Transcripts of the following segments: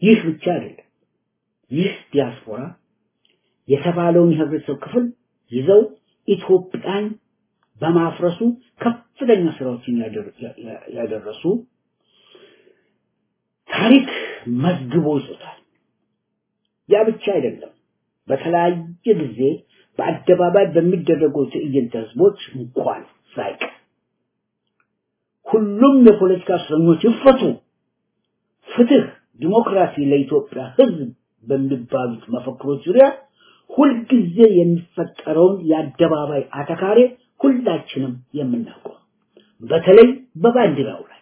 ይህ ብቻ አይደለም። ይህ ዲያስፖራ የተባለውን የህብረተሰብ ክፍል ይዘው ኢትዮጵያን በማፍረሱ ከፍተኛ ስራዎችን ያደረሱ ታሪክ መዝግቦ ይዞታል። ያ ብቻ አይደለም። በተለያየ ጊዜ በአደባባይ በሚደረጉ ትዕይንተ ህዝቦች እንኳን ሳይቀር ሁሉም የፖለቲካ እስረኞች ይፈቱ፣ ፍትህ፣ ዲሞክራሲ ለኢትዮጵያ ህዝብ በሚባሉት መፈክሮች ዙሪያ ሁልጊዜ የሚፈጠረውን የአደባባይ አተካሬ ሁላችንም የምናውቀው በተለይ በባንዲራው ላይ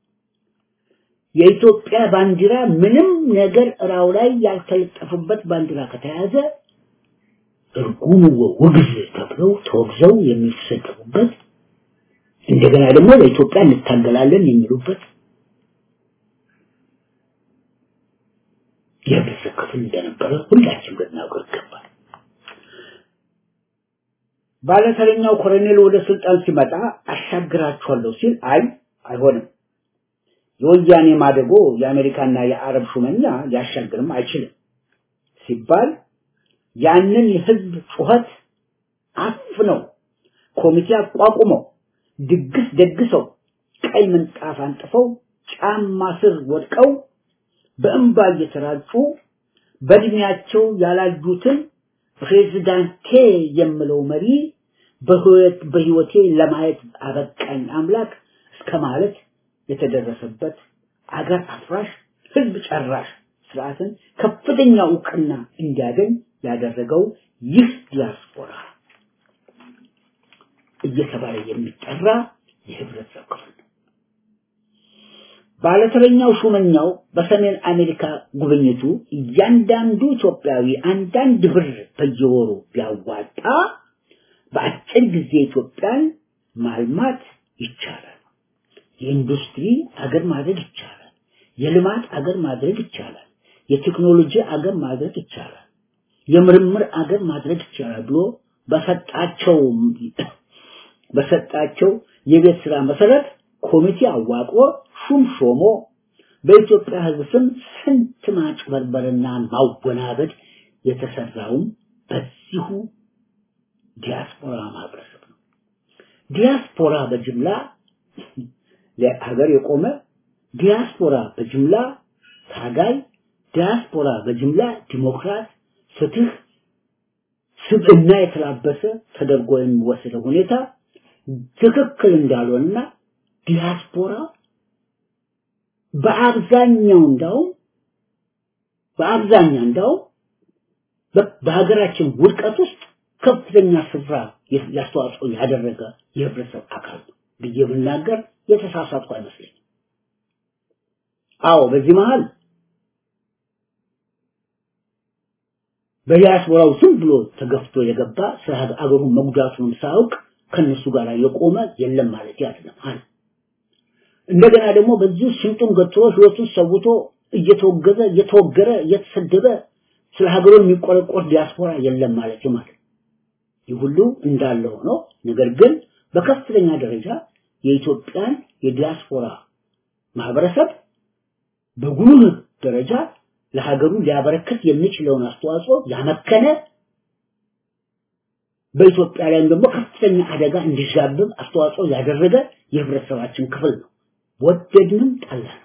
የኢትዮጵያ ባንዲራ ምንም ነገር እራው ላይ ያልተለጠፈበት ባንዲራ ከተያዘ እርጉም ውግዝ ተብለው ተወግዘው የሚሰደቡበት እንደገና ደግሞ ለኢትዮጵያ እንታገላለን የሚሉበት የህብረተሰብ ክፍል እንደነበረ ሁላችንም ልናውቀው ይገባል። ባለተረኛው ኮሎኔል ወደ ስልጣን ሲመጣ አሻግራችኋለሁ ሲል አይ አይሆንም፣ የወያኔ ማደጎ የአሜሪካና የአረብ ሹመኛ ሊያሻግርም አይችልም ሲባል ያንን የህዝብ ጩኸት አፍነው ኮሚቴ አቋቁመው ድግስ ደግሰው ቀይ ምንጣፍ አንጥፈው ጫማ ስር ወድቀው በእንባ እየተራጩ በእድሜያቸው ያላዩትን ፕሬዝዳንቴ የምለው መሪ በህይወቴ ለማየት አበቃኝ አምላክ እስከ ማለት የተደረሰበት አገር አፍራሽ ህዝብ ጨራሽ ስርዓትን ከፍተኛ እውቅና እንዲያገኝ ያደረገው ይህ ዲያስፖራ እየተባለ የሚጠራ የህብረተሰብ ክፍል ነው። ባለተረኛው ሹመኛው በሰሜን አሜሪካ ጉብኝቱ እያንዳንዱ ኢትዮጵያዊ አንዳንድ ብር በየወሩ ቢያዋጣ በአጭር ጊዜ ኢትዮጵያን ማልማት ይቻላል። የኢንዱስትሪ አገር ማድረግ ይቻላል። የልማት አገር ማድረግ ይቻላል። የቴክኖሎጂ አገር ማድረግ ይቻላል። የምርምር አገር ማድረግ ይቻላል ብሎ በሰጣቸው በሰጣቸው የቤት ስራ መሰረት ኮሚቴ አዋቅሮ ሹም ሾሞ በኢትዮጵያ ህዝብ ስም ስንት ማጭበርበርና ማወናበድ የተሰራውም በዚሁ ዲያስፖራ ማህበረሰብ ነው። ዲያስፖራ በጅምላ ለሀገር የቆመ ዲያስፖራ በጅምላ ታጋይ፣ ዲያስፖራ በጅምላ ዲሞክራት፣ ፍትህ፣ ስብዕና የተላበሰ ተደርጎ የሚወሰደው ሁኔታ ትክክል እንዳልሆነና ዲያስፖራ በአብዛኛው እንዳውም በአብዛኛው እንዳውም በሀገራችን ውድቀት ውስጥ ከፍተኛ ስፍራ ያስተዋጽኦ ያደረገ የህብረተሰብ አካል ብዬ ብናገር የተሳሳትኩ አይመስለኝም። አዎ በዚህ መሃል በዲያስፖራው ዝም ብሎ ተገፍቶ የገባ ስለ አገሩን መጉዳቱንም ሳያውቅ ከነሱ ጋር የቆመ የለም ማለት አይደለም አለ። እንደገና ደግሞ በዚህ ሽንጡን ገትሮ ህይወቱን ሰውቶ እየተወገዘ እየተወገረ እየተሰደበ ስለ ሀገሩ የሚቆረቆር ዲያስፖራ የለም ማለት ማለት ይህ ሁሉ እንዳለ ሆኖ ነገር ግን በከፍተኛ ደረጃ የኢትዮጵያን የዲያስፖራ ማህበረሰብ በጉልህ ደረጃ ለሀገሩ ሊያበረክት የሚችለውን አስተዋጽኦ ያመከነ በኢትዮጵያ ላይም ደግሞ ከፍተኛ አደጋ እንዲዛብብ አስተዋጽኦ ያደረገ የህብረተሰባችን ክፍል ነው። ወደድንም ጠላንም።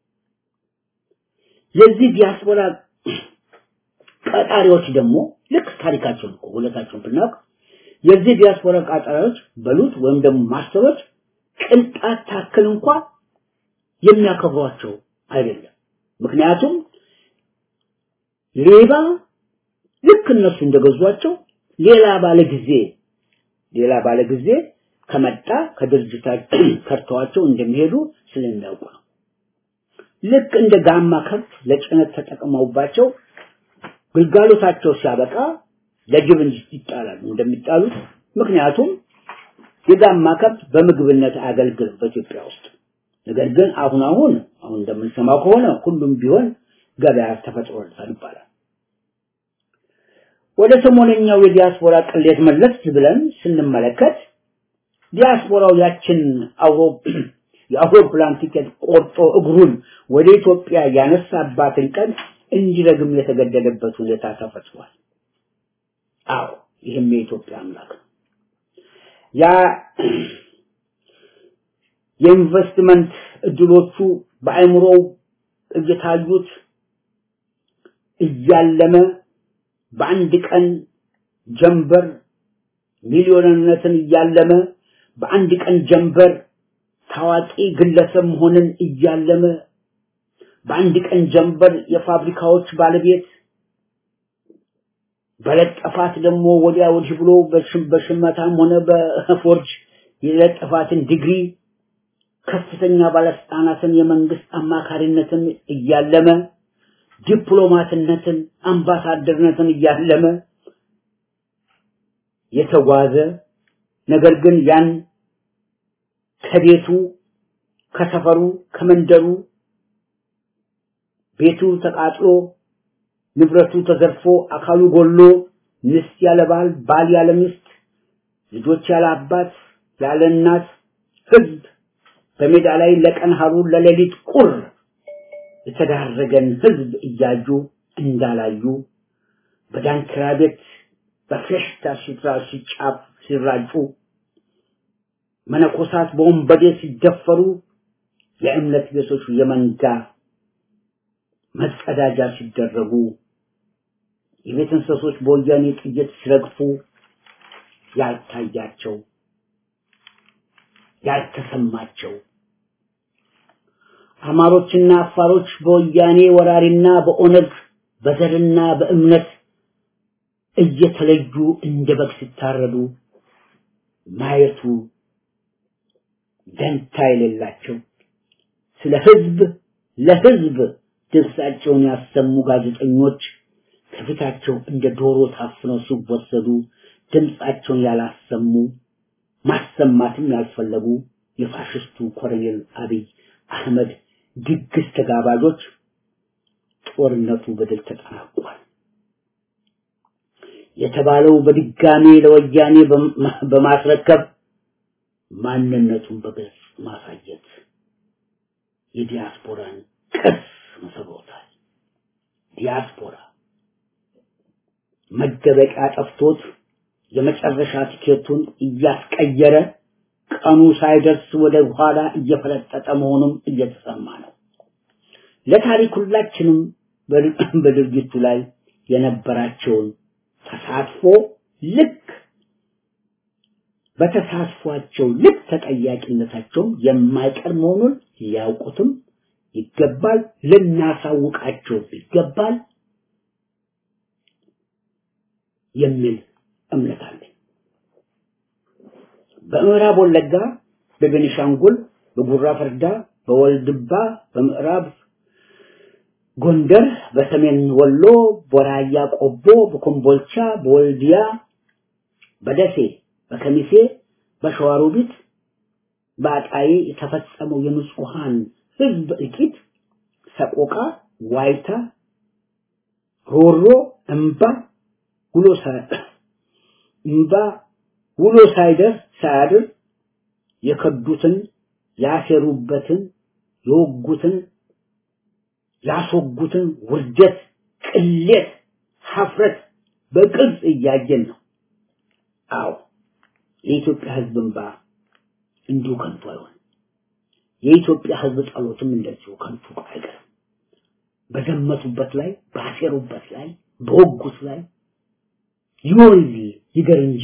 የዚህ ዲያስፖራ ቀጣሪዎች ደግሞ ልክ ታሪካቸውን እኮ ሁለታቸውን ብናውቅ የዚህ ዲያስፖራ ቀጣሪዎች በሉት ወይም ደግሞ ማስተሮች ቅንጣት ታክል እንኳን የሚያከብሯቸው አይደለም። ምክንያቱም ሌባ ልክ እነሱ እንደገዟቸው ሌላ ባለ ጊዜ ሌላ ባለ ጊዜ ከመጣ ከድርጅታቸው ከርተዋቸው እንደሚሄዱ ስለሚያውቁ ነው። ልክ እንደ ጋማ ከብት ለጭነት ተጠቅመውባቸው ግልጋሎታቸው ሲያበቃ ለጅብ ይጣላሉ እንደሚጣሉት። ምክንያቱም የጋማ ከብት በምግብነት አገልግል በኢትዮጵያ ውስጥ ነገር ግን አሁን አሁን አሁን እንደምንሰማው ከሆነ ሁሉም ቢሆን ገበያ ተፈጥሮለታል ይባላል። ወደ ሰሞነኛው የዲያስፖራ ቅሌት መለስ ብለን ስንመለከት ዲያስፖራው ያችን የአውሮፕላን ቲኬት ቆርጦ እግሩን ወደ ኢትዮጵያ ያነሳባትን ቀን እንዲረግም የተገደደበት ሁኔታ ተፈጥሯል። አዎ ይህም የኢትዮጵያ አምላክ ነው። ያ የኢንቨስትመንት እድሎቹ በአእምሮው እየታዩት እያለመ በአንድ ቀን ጀንበር ሚሊዮንነትን እያለመ በአንድ ቀን ጀንበር ታዋቂ ግለሰብ መሆንን እያለመ በአንድ ቀን ጀንበር የፋብሪካዎች ባለቤት በለጠፋት ደግሞ ወዲያ ወዲህ ብሎ በሽመታም ሆነ በፎርጅ የለጠፋትን ዲግሪ ከፍተኛ ባለስልጣናትን የመንግስት አማካሪነትን እያለመ ዲፕሎማትነትን አምባሳደርነትን እያለመ የተጓዘ ነገር ግን ያን ከቤቱ ከሰፈሩ ከመንደሩ ቤቱ ተቃጥሎ ንብረቱ ተዘርፎ አካሉ ጎሎ ሚስት ያለ ባል ባል ያለ ሚስት ልጆች ያለ አባት ያለ እናት ህዝብ በሜዳ ላይ ለቀን ሀሩር ለሌሊት ቁር የተዳረገን ህዝብ እያዩ እንዳላዩ በዳንኪራ ቤት በፌሽታ ሲትራ ሲጫፍ ሲራጩ መነኮሳት በወንበዴ ሲደፈሩ የእምነት ቤቶች የመንጋ መጸዳጃ ሲደረጉ የቤት እንስሶች በወያኔ ጥይት ሲረግፉ ያልታያቸው ያልተሰማቸው አማሮችና አፋሮች በወያኔ ወራሪና በኦነግ በዘርና በእምነት እየተለዩ እንደ በግ ሲታረዱ ማየቱ ደንታ የሌላቸው ስለ ህዝብ ለህዝብ ድምፃቸውን ያሰሙ ጋዜጠኞች ከፊታቸው እንደ ዶሮ ታፍነው ሲወሰዱ ድምፃቸውን ያላሰሙ ማሰማትም ያልፈለጉ የፋሽስቱ ኮሎኔል አብይ አህመድ ድግስ ተጋባዦች ጦርነቱ በድል ተጠናቋል የተባለው በድጋሜ ለወያኔ በማስረከብ ማንነቱን በግልጽ ማሳየት የዲያስፖራን ቅርስ መሰብሮታል። ዲያስፖራ መደበቂያ ጠፍቶት የመጨረሻ ቲኬቱን እያስቀየረ ቀኑ ሳይደርስ ወደ ኋላ እየፈለጠጠ መሆኑም እየተሰማ ነው። ለታሪክ ሁላችንም በድርጊቱ ላይ የነበራቸውን ተሳትፎ ልክ በተሳትፏቸው ልክ ተጠያቂነታቸው የማይቀር መሆኑን ሊያውቁትም ይገባል፣ ልናሳውቃቸው ይገባል የሚል እምነት አለኝ። በምዕራብ ወለጋ፣ በቤኒሻንጉል፣ በጉራ ፈርዳ፣ በወልድባ፣ በምዕራብ ጎንደር፣ በሰሜን ወሎ፣ በራያ ቆቦ፣ በኮምቦልቻ፣ በወልዲያ፣ በደሴ፣ በከሚሴ፣ በሸዋሮቢት፣ በአጣዬ የተፈጸመው የንጹሃን ህዝብ እልቂት፣ ሰቆቃ፣ ዋይታ፣ ሮሮ፣ እንባ ውሎ እንባ ውሎ ሳይደር ሳያድር የከዱትን ያሴሩበትን የወጉትን ያስወጉትን ውርደት፣ ቅሌት፣ ሀፍረት በቅርጽ እያየን ነው። አዎ የኢትዮጵያ ህዝብ እንባ እንዲሁ ከንቱ አይሆንም። የኢትዮጵያ ህዝብ ጸሎትም እንደዚሁ ከንቱ አይቀርም። በዘመቱበት ላይ ባሴሩበት ላይ በወጉት ላይ ይወል ይገር እንጂ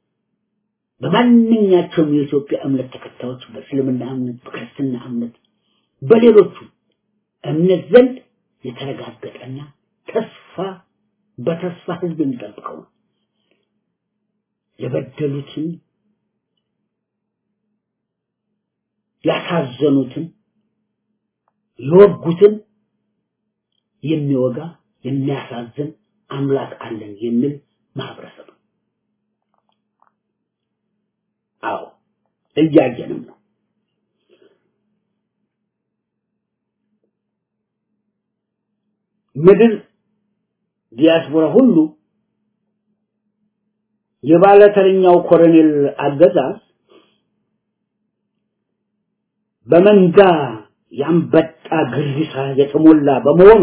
በማንኛቸውም የኢትዮጵያ እምነት ተከታዮች በእስልምና እምነት፣ በክርስትና እምነት፣ በሌሎቹ እምነት ዘንድ የተረጋገጠና ተስፋ በተስፋ ህዝብ የሚጠብቀው ነው። የበደሉትን ያሳዘኑትን የወጉትን የሚወጋ የሚያሳዝን አምላክ አለን የሚል ማህበረሰብ ነው። አዎ እያየንም ነው። ምድር ዲያስፖራ ሁሉ የባለተረኛው ኮሎኔል አገዛዝ በመንጋ ያንበጣ ግሪሳ የተሞላ በመሆኑ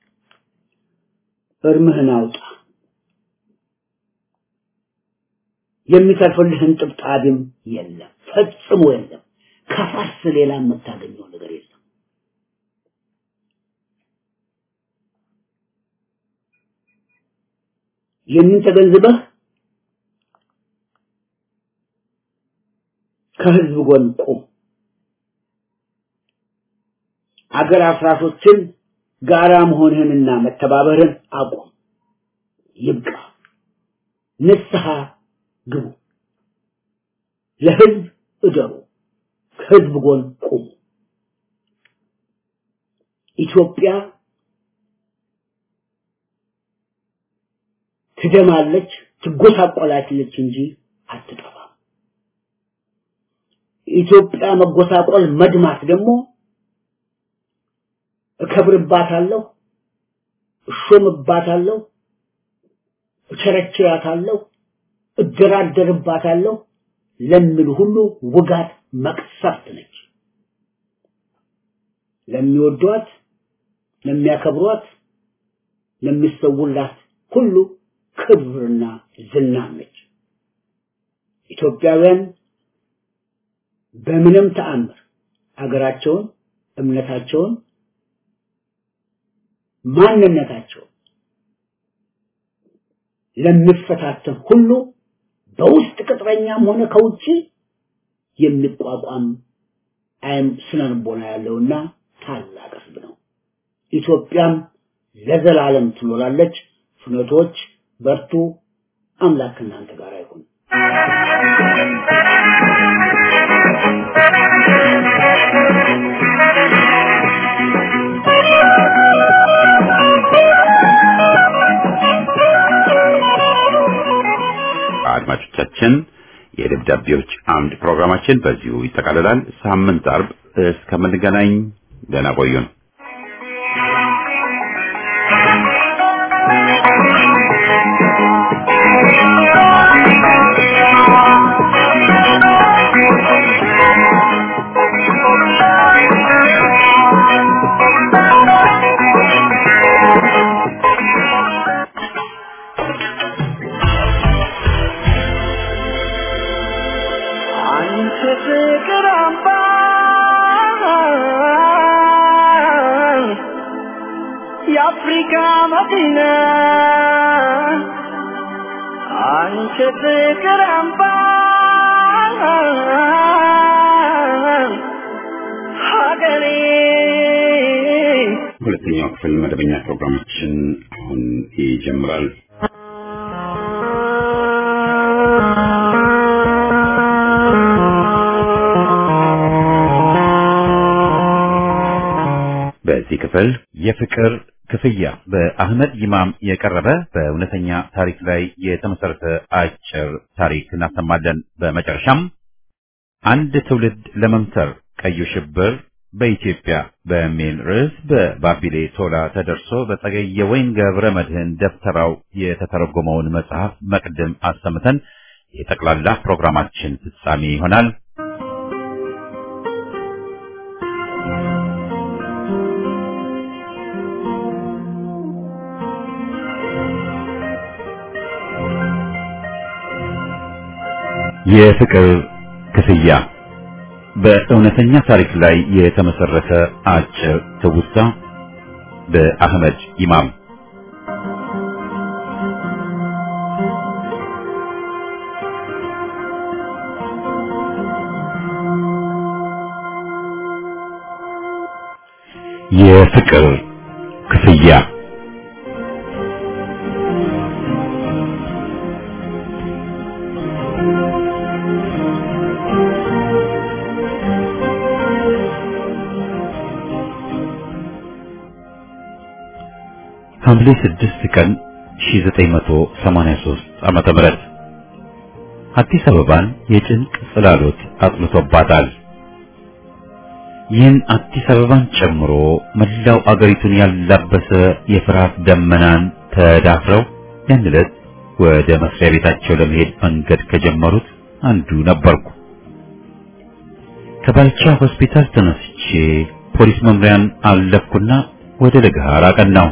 እርምህን አውጣ። የሚተርፍልህን ጥብጣቢም የለም፣ ፈጽሞ የለም። ከፋስ ሌላ የምታገኘው ነገር የለም። ይህንን ተገንዝበህ ከህዝብ ጎን ቁም። አገር አፍራሾችን ጋራ መሆንህንና መተባበርን አቁም። ይብቃ። ንስሐ ግቡ። ለህዝብ እደሩ። ከህዝብ ጎን ቁሙ። ኢትዮጵያ ትደማለች፣ ትጎሳቆላለች እንጂ አትጠፋም። ኢትዮጵያ መጎሳቆል መድማት ደግሞ እከብርባታለሁ፣ እሾምባታለሁ፣ እቸረችራታለሁ፣ እደራደርባታለሁ ለሚሉ ሁሉ ውጋት መቅሰፍት ነች። ለሚወዷት፣ ለሚያከብሯት፣ ለሚሰውላት ሁሉ ክብርና ዝና ነች። ኢትዮጵያውያን በምንም ተአምር አገራቸውን፣ እምነታቸውን፣ ማንነታቸውን ለሚፈታተን ሁሉ በውስጥ ቅጥረኛም ሆነ ከውጪ የሚቋቋም አይም ስነልቦና ያለውና ታላቅ ህዝብ ነው። ኢትዮጵያም ለዘላለም ትኖራለች። ፍኖቶች በርቱ። አምላክ እናንተ ጋር ይሁን። አድማጮቻችን የደብዳቤዎች አምድ ፕሮግራማችን በዚሁ ይጠቃልላል። ሳምንት አርብ እስከምንገናኝ ደህና ቆዩን። አንቺ ፍቅር አምባ የአፍሪካ መዲና አንቺ ፍቅር አምባ ሀገሬ ሁለተኛው ክፍል መደበኛ ፕሮግራማችን አሁን ይጀምራል። በዚህ ክፍል የፍቅር ክፍያ በአህመድ ይማም የቀረበ በእውነተኛ ታሪክ ላይ የተመሰረተ አጭር ታሪክ እናሰማለን። በመጨረሻም አንድ ትውልድ ለመምተር ቀዩ ሽብር በኢትዮጵያ በሚል ርዕስ በባቢሌ ቶላ ተደርሶ በጸገየ ወይን ገብረ መድህን ደብተራው የተተረጎመውን መጽሐፍ መቅድም አሰምተን የጠቅላላ ፕሮግራማችን ፍጻሜ ይሆናል። የፍቅር ክፍያ በእውነተኛ ታሪክ ላይ የተመሰረተ አጭር ትውስታ በአህመድ ኢማም የፍቅር ክፍያ ሐምሌ 6 ቀን 1983 ዓመተ ምህረት አዲስ አበባን የጭንቅ ጽላሎት አጥልቶባታል። ይህን አዲስ አበባን ጨምሮ መላው አገሪቱን ያላበሰ የፍርሃት ደመናን ተዳፍረው ያን ዕለት ወደ መስሪያ ቤታቸው ለመሄድ መንገድ ከጀመሩት አንዱ ነበርኩ። ከባልቻ ሆስፒታል ተነስቼ ፖሊስ መምሪያን አለፍኩና ወደ ለገሃር አቀናው።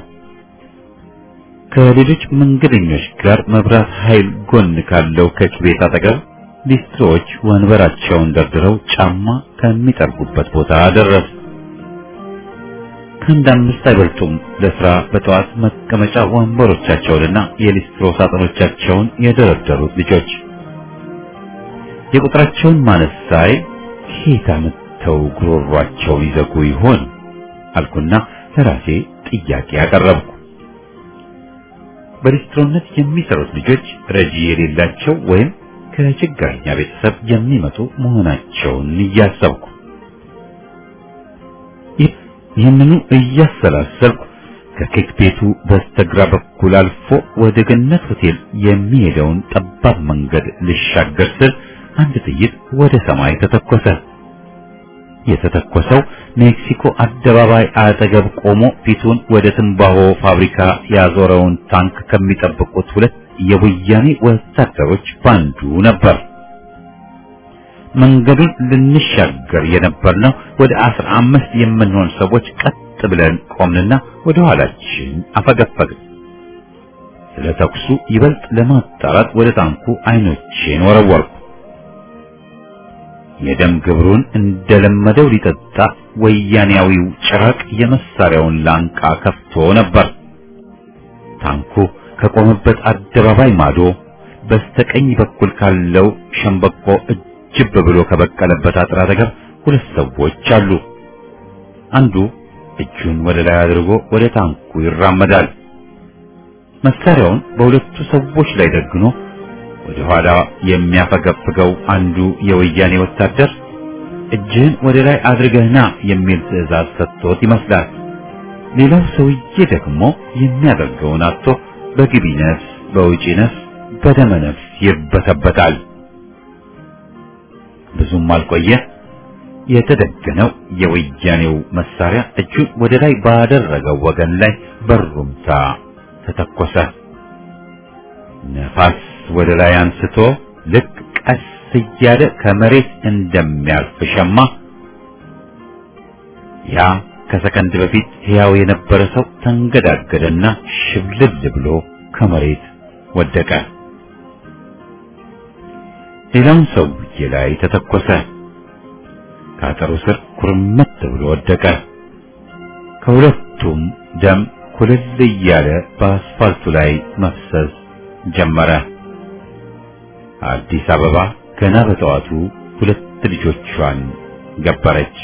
ከሌሎች መንገደኞች ጋር መብራት ኃይል ጎን ካለው ከች ቤት አጠገብ ሊስትሮዎች ወንበራቸውን ደርድረው ጫማ ከሚጠርጉበት ቦታ ደረስ። ከአንድ አምስት አይበልጡም ለስራ በጠዋት መቀመጫ ወንበሮቻቸውንና የሊስትሮ ሳጥኖቻቸውን የደረደሩት ልጆች። የቁጥራቸውን ማነስ ሳይ ከየት አምጥተው ጉሮሯቸውን ይዘጉ ይሆን አልኩና ለራሴ ጥያቄ አቀረብኩ። በሊስትሮነት የሚሰሩት ልጆች ረጂ የሌላቸው ወይም ከችግረኛ ቤተሰብ የሚመጡ መሆናቸውን እያሰብኩ ይህንኑ እያሰላሰልኩ ከኬክ ቤቱ በስተግራ በኩል አልፎ ወደ ገነት ሆቴል የሚሄደውን ጠባብ መንገድ ልሻገር ስል አንድ ጥይት ወደ ሰማይ ተተኮሰ። የተተኮሰው ሜክሲኮ አደባባይ አጠገብ ቆሞ ፊቱን ወደ ትንባሆ ፋብሪካ ያዞረውን ታንክ ከሚጠብቁት ሁለት የወያኔ ወታደሮች ባንዱ ነበር። መንገዱን ልንሻገር የነበርነው ወደ አስራ አምስት የምንሆን ሰዎች ቀጥ ብለን ቆምንና ወደ ኋላችን አፈገፈግን። ስለ ተኩሱ ይበልጥ ለማጣራት ወደ ታንኩ አይኖቼን ወረወርኩ። የደም ግብሩን እንደለመደው ሊጠጣ ወያኔያዊው ጭራቅ የመሳሪያውን ላንቃ ከፍቶ ነበር። ታንኩ ከቆመበት አደባባይ ማዶ በስተቀኝ በኩል ካለው ሸምበቆ እጅብ ብሎ ከበቀለበት አጥር አጠገብ ሁለት ሰዎች አሉ። አንዱ እጁን ወደ ላይ አድርጎ ወደ ታንኩ ይራመዳል። መሳሪያውን በሁለቱ ሰዎች ላይ ደግኖ ወደ ኋላ የሚያፈገፍገው አንዱ የወያኔ ወታደር እጅህን ወደ ላይ አድርገህና የሚል ትዕዛዝ ሰጥቶት ይመስላል። ሌላው ሰውዬ ደግሞ የሚያደርገውን አጥቶ በግቢ ነፍስ በውጪ ነፍስ በደመ ነፍስ ይበተበታል። ብዙም አልቆየ። የተደገነው የወያኔው መሳሪያ እጁን ወደ ላይ ባደረገው ወገን ላይ በሩምታ ተተኮሰ። ነፋስ ወደ ላይ አንስቶ ልክ ቀስ እያለ ከመሬት እንደሚያልፍ ሸማ ያ ከሰከንድ በፊት ሕያው የነበረ ሰው ተንገዳገደና ሽብልል ብሎ ከመሬት ወደቀ። ሌላውን ሰውዬ ላይ ተተኮሰ። ከአጥሩ ስር ኩርመት ብሎ ወደቀ። ከሁለቱም ደም ኩልል እያለ በአስፋልቱ ላይ መፍሰስ ጀመረ። አዲስ አበባ ገና በጠዋቱ ሁለት ልጆቿን ገበረች።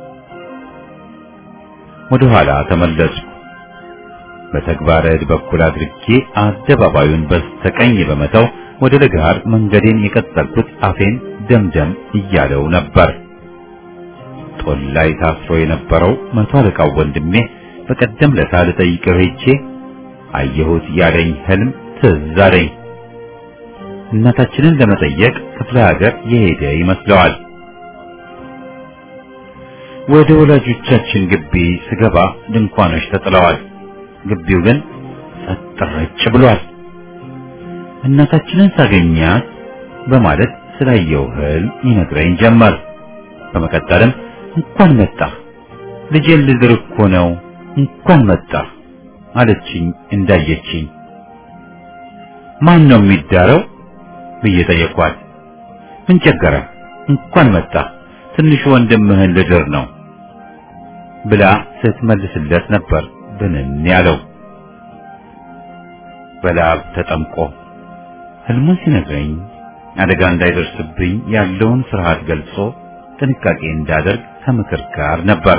ወደ ኋላ ተመለስኩ። በተግባረ ዕድ በኩል አድርጌ አደባባዩን በስተቀኝ በመተው ወደ ለጋር መንገዴን የቀጠልኩት አፌን ደምደም እያለው ነበር። ጦል ላይ ታስሮ የነበረው መቶ አለቃው ወንድሜ በቀደም ለታ ልጠይቀው ሄጄ አየሁት ያለኝ ህልም ትዝ አለኝ። እናታችንን ለመጠየቅ ክፍለ ሀገር የሄደ ይመስለዋል። ወደ ወላጆቻችን ግቢ ስገባ ድንኳኖች ተጥለዋል። ግቢው ግን ጸጥ ረጭ ብሏል። እናታችንን ሳገኛት በማለት ስላየው ህልም ይነግረኝ ጀመር። በመቀጠልም እንኳን መጣህ ልጄን ልድር እኮ ነው እንኳን መጣህ አለችኝ እንዳየችኝ። ማን ነው የሚዳረው ብዬ ጠየኳት። ምን ቸገረ እንኳን መጣህ ትንሹ ወንድምህን ልድር ነው ብላ ስትመልስለት ነበር ብንን ያለው በላብ ተጠምቆ ህልሙን ሲነግረኝ አደጋ እንዳይደርስብኝ ያለውን ፍርሃት ገልጾ ጥንቃቄ እንዳደርግ ከምክር ጋር ነበር።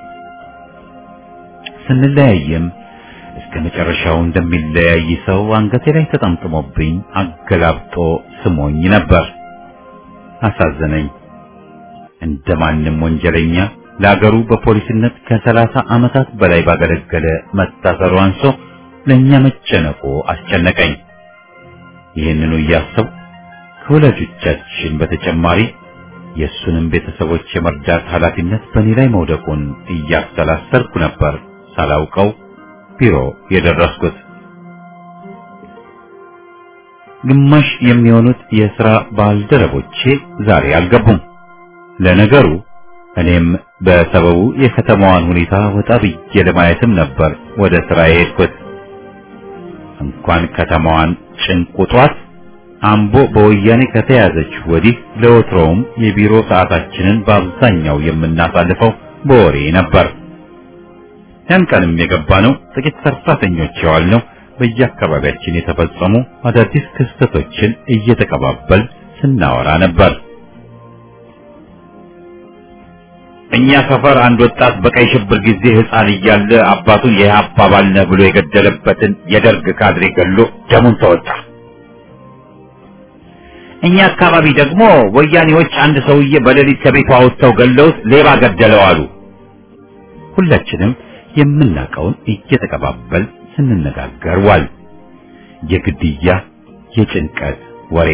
ስንለያይም እስከ መጨረሻው እንደሚለያይ ሰው አንገቴ ላይ ተጠምጥሞብኝ አገላብጦ ስሞኝ ነበር። አሳዘነኝ። እንደማንም ወንጀለኛ ለአገሩ በፖሊስነት ከሰላሳ ዓመታት በላይ ባገለገለ መታሰሩ አንሶ ለእኛ መጨነቁ አስጨነቀኝ። ይህንኑ እያሰብኩ ከወላጆቻችን በተጨማሪ የእሱንም ቤተሰቦች የመርዳት ኃላፊነት በእኔ ላይ መውደቁን እያሰላሰልኩ ነበር ሳላውቀው ቢሮ የደረስኩት። ግማሽ የሚሆኑት የሥራ ባልደረቦቼ ዛሬ አልገቡም። ለነገሩ እኔም በሰበቡ የከተማዋን ሁኔታ ወጣ ብዬ ለማየትም ነበር ወደ ስራ የሄድኩት። እንኳን ከተማዋን ጭንቁጧት አምቦ በወያኔ ከተያዘች ወዲህ ለወትሮውም የቢሮ ሰዓታችንን በአብዛኛው የምናሳልፈው በወሬ ነበር። ያን ቀንም የገባ ነው ጥቂት ሰራተኞች የዋልነው በየአካባቢያችን የተፈጸሙ አዳዲስ ክስተቶችን እየተቀባበል ስናወራ ነበር። እኛ ሰፈር አንድ ወጣት በቀይ ሽብር ጊዜ ሕፃን እያለ አባቱን የኢህአፓ አባል ነህ ብሎ የገደለበትን የደርግ ካድሬ ገሎ ደሙን ተወጣ። እኛ አካባቢ ደግሞ ወያኔዎች አንድ ሰውዬ በሌሊት ከቤቱ አውጥተው ገለውት ሌባ ገደለው አሉ። ሁላችንም የምናውቀውን እየተቀባበል ስንነጋገር ዋል። የግድያ የጭንቀት ወሬ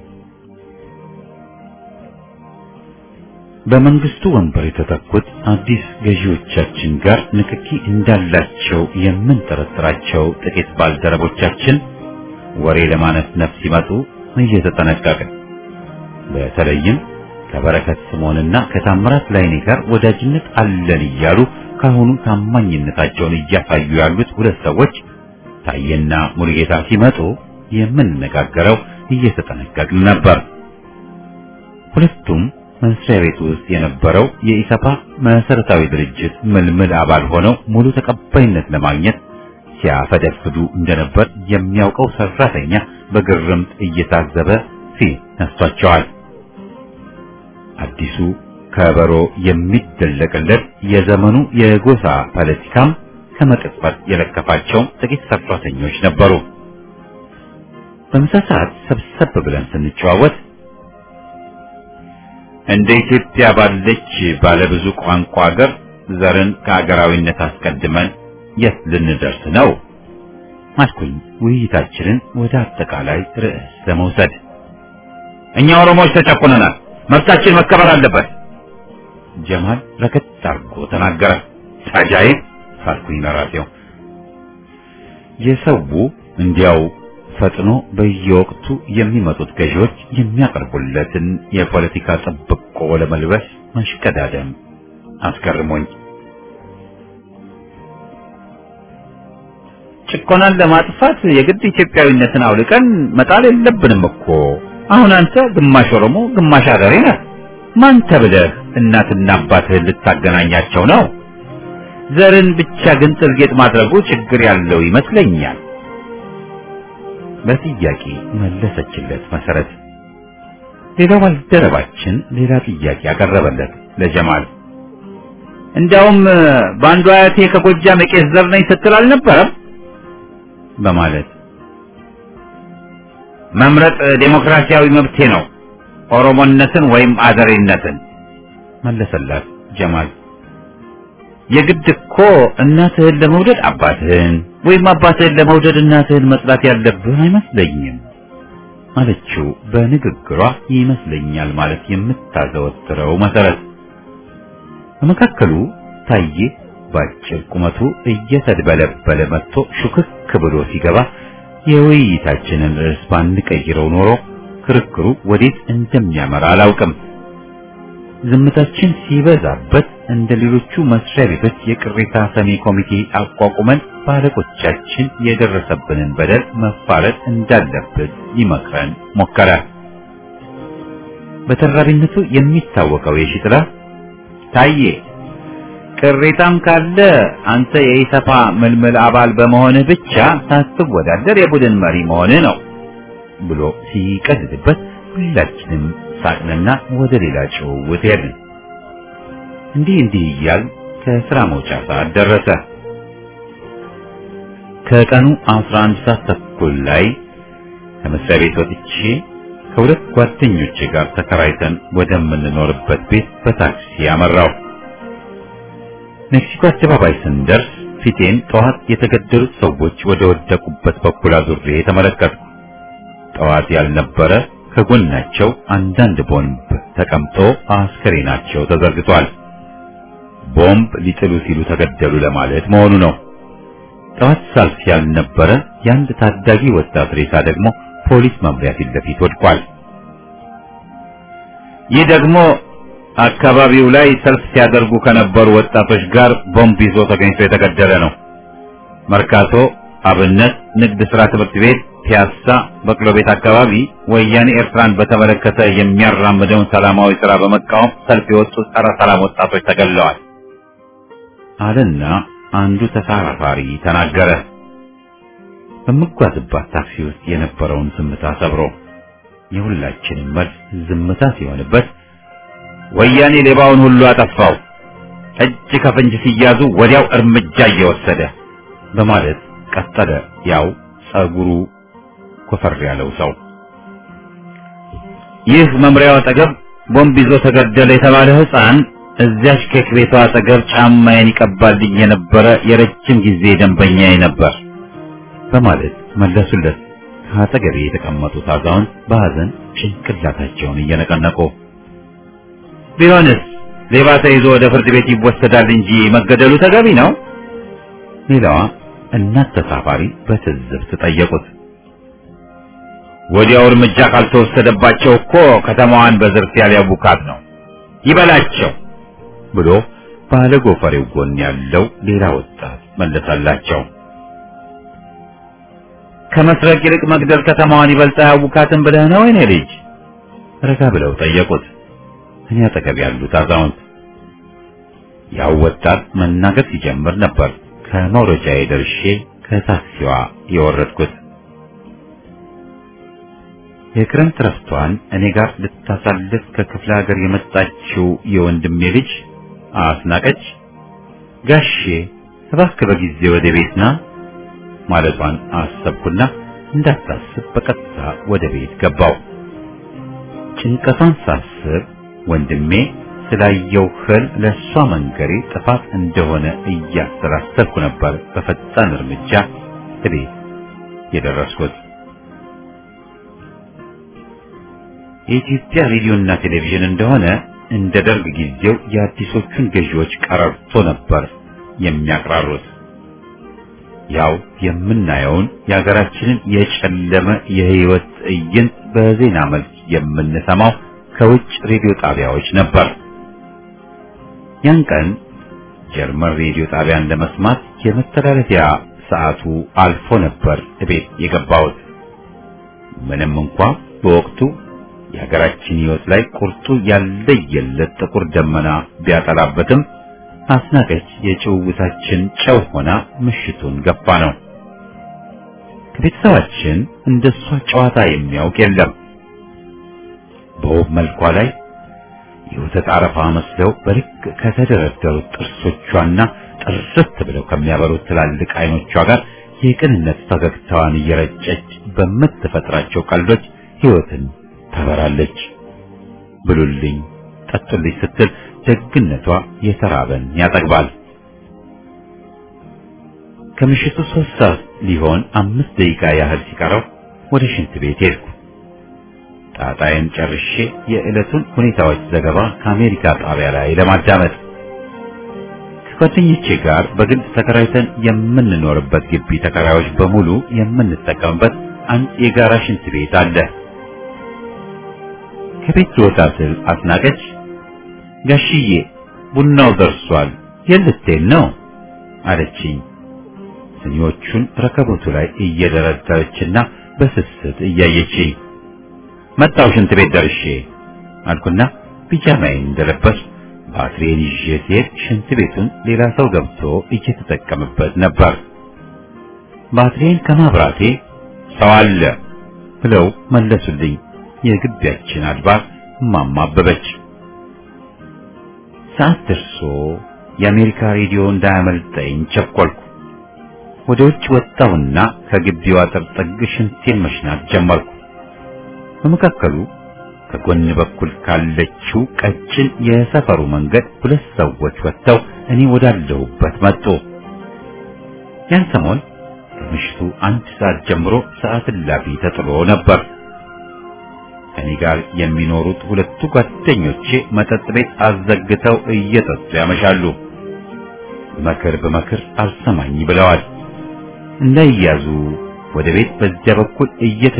በመንግስቱ ወንበር የተተኩት አዲስ ገዢዎቻችን ጋር ንክኪ እንዳላቸው የምንጠረጥራቸው ጥቂት ባልደረቦቻችን ወሬ ለማነፍነፍ ሲመጡ እየተጠነቀቅን በተለይም ከበረከት ስምዖንና ከታምራት ላይኔ ጋር ወዳጅነት አለን እያሉ ካሁኑ ታማኝነታቸውን እያሳዩ ያሉት ሁለት ሰዎች ታየና ሙሉጌታ ሲመጡ የምንነጋገረው እየተጠነቀቅን ነበር። ሁለቱም መስሪያ ቤት ውስጥ የነበረው የኢሰፓ መሰረታዊ ድርጅት ምልምል አባል ሆነው ሙሉ ተቀባይነት ለማግኘት ሲያፈደፍዱ እንደነበር የሚያውቀው ሰራተኛ በግርምት እየታዘበ ፊት ነስቷቸዋል። አዲሱ ከበሮ የሚደለቅለት የዘመኑ የጎሳ ፖለቲካም ከመቅጽበት የለከፋቸው ጥቂት ሰራተኞች ነበሩ። በምሳ ሰዓት ሰብሰብ ብለን ስንጨዋወት እንደ ኢትዮጵያ ባለች ባለብዙ ቋንቋ ሀገር ዘርን ከሀገራዊነት አስቀድመን የት ልንደርስ ነው? አልኩኝ ውይይታችንን ወደ አጠቃላይ ርዕስ ለመውሰድ። እኛ ኦሮሞዎች ተጨቁነናል፣ መብታችን መከበር አለበት ጀማል ረከት አድርጎ ተናገረ። ታጃይብ ሳልኩኝ ለራሴው የሰው እንዲያው ፈጥኖ በየወቅቱ የሚመጡት ገዢዎች የሚያቀርቡለትን የፖለቲካ ጥብቆ ለመልበስ መሽቀዳደም አስገርሞኝ ጭቆናን ለማጥፋት የግድ ኢትዮጵያዊነትን አውልቀን መጣል የለብንም እኮ። አሁን አንተ ግማሽ ኦሮሞ ግማሽ አገሬ ነህ። ማን ተብለህ እናትና አባትህን ልታገናኛቸው ነው? ዘርን ብቻ ግን ጥልጌጥ ማድረጉ ችግር ያለው ይመስለኛል። በጥያቄ መለሰችለት መሰረት። ሌላው ባልደረባችን ሌላ ጥያቄ አቀረበለት ለጀማል። እንዲያውም በአንዱ አያቴ ከጎጃም የቄስ ዘር ነኝ ስትል አልነበረም? በማለት መምረጥ ዴሞክራሲያዊ መብቴ ነው ኦሮሞነትን ወይም አዘሬነትን መለሰላት ጀማል። የግድ እኮ እናትህን ለመውደድ አባትህን ወይም አባትህን ለመውደድ እናትህን መጥላት ያለብህ አይመስለኝም አለችው በንግግሯ ይመስለኛል ማለት የምታዘወትረው መሰረት። በመካከሉ ታዬ ባጭር ቁመቱ እየተድበለበለ መጥቶ ሹክክ ብሎ ሲገባ የውይይታችንን ርዕስ ባንቀይረው ኖሮ ክርክሩ ወዴት እንደሚያመራ አላውቅም። ዝምታችን ሲበዛበት እንደ ሌሎቹ መስሪያ ቤቶች የቅሬታ ሰሚ ኮሚቴ አቋቁመን ባለቆቻችን የደረሰብንን በደል መፋረድ እንዳለብን ይመክረን ሞከረ። በተራቢነቱ የሚታወቀው የሺጥላ ታዬ ቅሬታም ካለ አንተ የኢሰፓ ምልምል አባል በመሆንህ ብቻ ሳትወዳደር የቡድን መሪ መሆንህ ነው ብሎ ሲቀልድበት ሁላችንም ሳቅንና ወደ ሌላ ጭውውት ሄድን። እንዲህ እንዲህ እያል ከስራ መውጫ ሰዓት ደረሰ። ከቀኑ 11 ሰዓት ተኩል ላይ ከመስሪያ ቤት ወጥቼ ከሁለት ጓደኞቼ ጋር ተከራይተን ወደምንኖርበት ቤት በታክሲ ያመራው። ሜክሲኮ አደባባይ ስንደርስ ፊቴን ጠዋት የተገደሉት ሰዎች ወደ ወደቁበት በኩል አዙሬ ተመለከትኩ። ጠዋት ያልነበረ ከጎናቸው አንዳንድ ቦምብ ተቀምጦ አስከሬናቸው ተዘርግቷል። ቦምብ ሊጥሉ ሲሉ ተገደሉ ለማለት መሆኑ ነው። ጠዋት ሳልፍ ያልነበረ የአንድ ታዳጊ ወጣት ሬሳ ደግሞ ፖሊስ መምሪያ ፊት ለፊት ወድቋል። ይህ ደግሞ አካባቢው ላይ ሰልፍ ሲያደርጉ ከነበሩ ወጣቶች ጋር ቦምብ ይዞ ተገኝቶ የተገደለ ነው። መርካቶ፣ አብነት፣ ንግድ ስራ ትምህርት ቤት፣ ፒያሳ፣ በቅሎ ቤት አካባቢ ወያኔ ኤርትራን በተመለከተ የሚያራምደውን ሰላማዊ ስራ በመቃወም ሰልፍ የወጡ ጸረ ሰላም ወጣቶች ተገለዋል አለና አንዱ ተሳፋሪ ተናገረ። በምጓዝባት ታክሲ ውስጥ የነበረውን ዝምታ ሰብሮ የሁላችንም መልስ ዝምታ ሲሆንበት ወያኔ ሌባውን ሁሉ አጠፋው፣ እጅ ከፍንጅ ሲያዙ ወዲያው እርምጃ እየወሰደ በማለት ቀጠለ። ያው ጸጉሩ ኮፈር ያለው ሰው ይህ መምሪያው አጠገብ ቦምብ ይዞ ተገደለ የተባለ ሕፃን እዚያች ኬክ ቤቷ አጠገብ ጫማዬን ይቀባልኝ የነበረ የረጅም ጊዜ ደንበኛዬ ነበር በማለት መለሱለት። ከአጠገቤ የተቀመጡት አዛውንት በሐዘን ጭንቅላታቸውን እየነቀነቁ ቢሆንስ ሌባ ተይዞ ወደ ፍርድ ቤት ይወሰዳል እንጂ መገደሉ ተገቢ ነው? ሌላዋ እናት ተሳፋሪ በትዝብት ጠየቁት። ወዲያው እርምጃ ካልተወሰደባቸው እኮ ከተማዋን በዝርፊያ ሊያቡካት ነው፣ ይበላቸው ብሎ ባለ ጎፈሬው ጎን ያለው ሌላ ወጣት መለሰላቸው። ከመስረቅ ይልቅ መግደል ከተማዋን ይበልጥ አያውካትም ብለህ ነው የኔ ልጅ? ረጋ ብለው ጠየቁት። እኔ አጠገብ ያሉት አዛውንት ያው ወጣት መናገር ሲጀምር ነበር ከመውረጃዬ ደርሼ ከታክሲዋ የወረድኩት። የክረምት ረፍቷን እኔ ጋር ልታሳልፍ ከክፍለ ሀገር የመጣችው የወንድሜ ልጅ አስናቀች ጋሼ እባክህ በጊዜ ወደ ቤት ና ማለቷን አሰብኩና እንዳታስብ በቀጥታ ወደ ቤት ገባው። ጭንቀቷን ሳስብ ወንድሜ ስላየው ህልም ለእሷ መንገሬ ጥፋት እንደሆነ እያሰላሰልኩ ነበር በፈጣን እርምጃ እቤት የደረስኩት። የኢትዮጵያ ሬዲዮና ቴሌቪዥን እንደሆነ እንደ ደርግ ጊዜው የአዲሶቹን ገዢዎች ቀረርቶ ነበር የሚያቅራሩት። ያው የምናየውን የሀገራችንን የጨለመ የህይወት ትዕይንት በዜና መልክ የምንሰማው ከውጭ ሬዲዮ ጣቢያዎች ነበር። ያን ቀን ጀርመን ሬዲዮ ጣቢያን ለመስማት የመተላለፊያ ሰዓቱ አልፎ ነበር እቤት የገባሁት። ምንም እንኳ በወቅቱ የሀገራችን ህይወት ላይ ቁርጡ ያለየለት ጥቁር ደመና ቢያጠላበትም አስናቀች የጭውውታችን ጨው ሆና ምሽቱን ገፋ ነው። ከቤተሰባችን እንደሷ ጨዋታ የሚያውቅ የለም። በውብ መልኳ ላይ የወተት አረፋ መስለው በልክ ከተደረደሩት ጥርሶቿና ጥርት ብለው ከሚያበሩት ትላልቅ አይኖቿ ጋር የቅንነት ፈገግታዋን እየረጨች በምትፈጥራቸው ቀልዶች ህይወትን ታበራለች። ብሉልኝ፣ ጠጡልኝ ስትል ደግነቷ የተራበን ያጠግባል። ከምሽቱ ሶስት ሰዓት ሊሆን አምስት ደቂቃ ያህል ሲቀረው ወደ ሽንት ቤት ሄድኩ። ጣጣዬን ጨርሼ የዕለቱን ሁኔታዎች ዘገባ ከአሜሪካ ጣቢያ ላይ ለማዳመጥ ከጓደኞቼ ጋር በግል ተከራይተን የምንኖርበት ግቢ ተከራዮች በሙሉ የምንጠቀምበት አንድ የጋራ ሽንት ቤት አለ። ከቤት ልወጣ ስል አስናቀች ጋሽዬ ቡናው ደርሷል፣ የልትሄድ ነው አለችኝ። ስኒዎቹን ረከቦቱ ላይ እየደረደረችና በስስት እያየችኝ መጣው ሽንት ቤት ደርሼ አልኩና ፒጃማዬን እንደለበስ ባትሪዬን ይዤ ስሄድ ሽንት ቤቱን ሌላ ሰው ገብቶ እየተጠቀምበት ነበር። ባትሪዬን ከማብራቴ ሰው አለ ብለው መለሱልኝ። የግቢያችን አድባር እማማ አበበች። ሰዓት ደርሶ የአሜሪካ ሬዲዮ እንዳያመልጠኝ ቸኮልኩ። ወደ ውጭ ወጣሁና ከግቢው አጥር ጥግ ሽንቴን መሽናት ጀመርኩ። በመካከሉ ከጎን በኩል ካለችው ቀጭን የሰፈሩ መንገድ ሁለት ሰዎች ወጥተው እኔ ወዳለሁበት መጡ። ያን ሰሞን ከምሽቱ አንድ ሰዓት ጀምሮ ሰዓት እላፊ ተጥሎ ነበር። ከኔ ጋር የሚኖሩት ሁለቱ ጓደኞቼ መጠጥ ቤት አዘግተው እየጠጡ ያመሻሉ። መክር በመክር አልሰማኝ ብለዋል። እንዳይያዙ ወደ ቤት በዚያ በኩል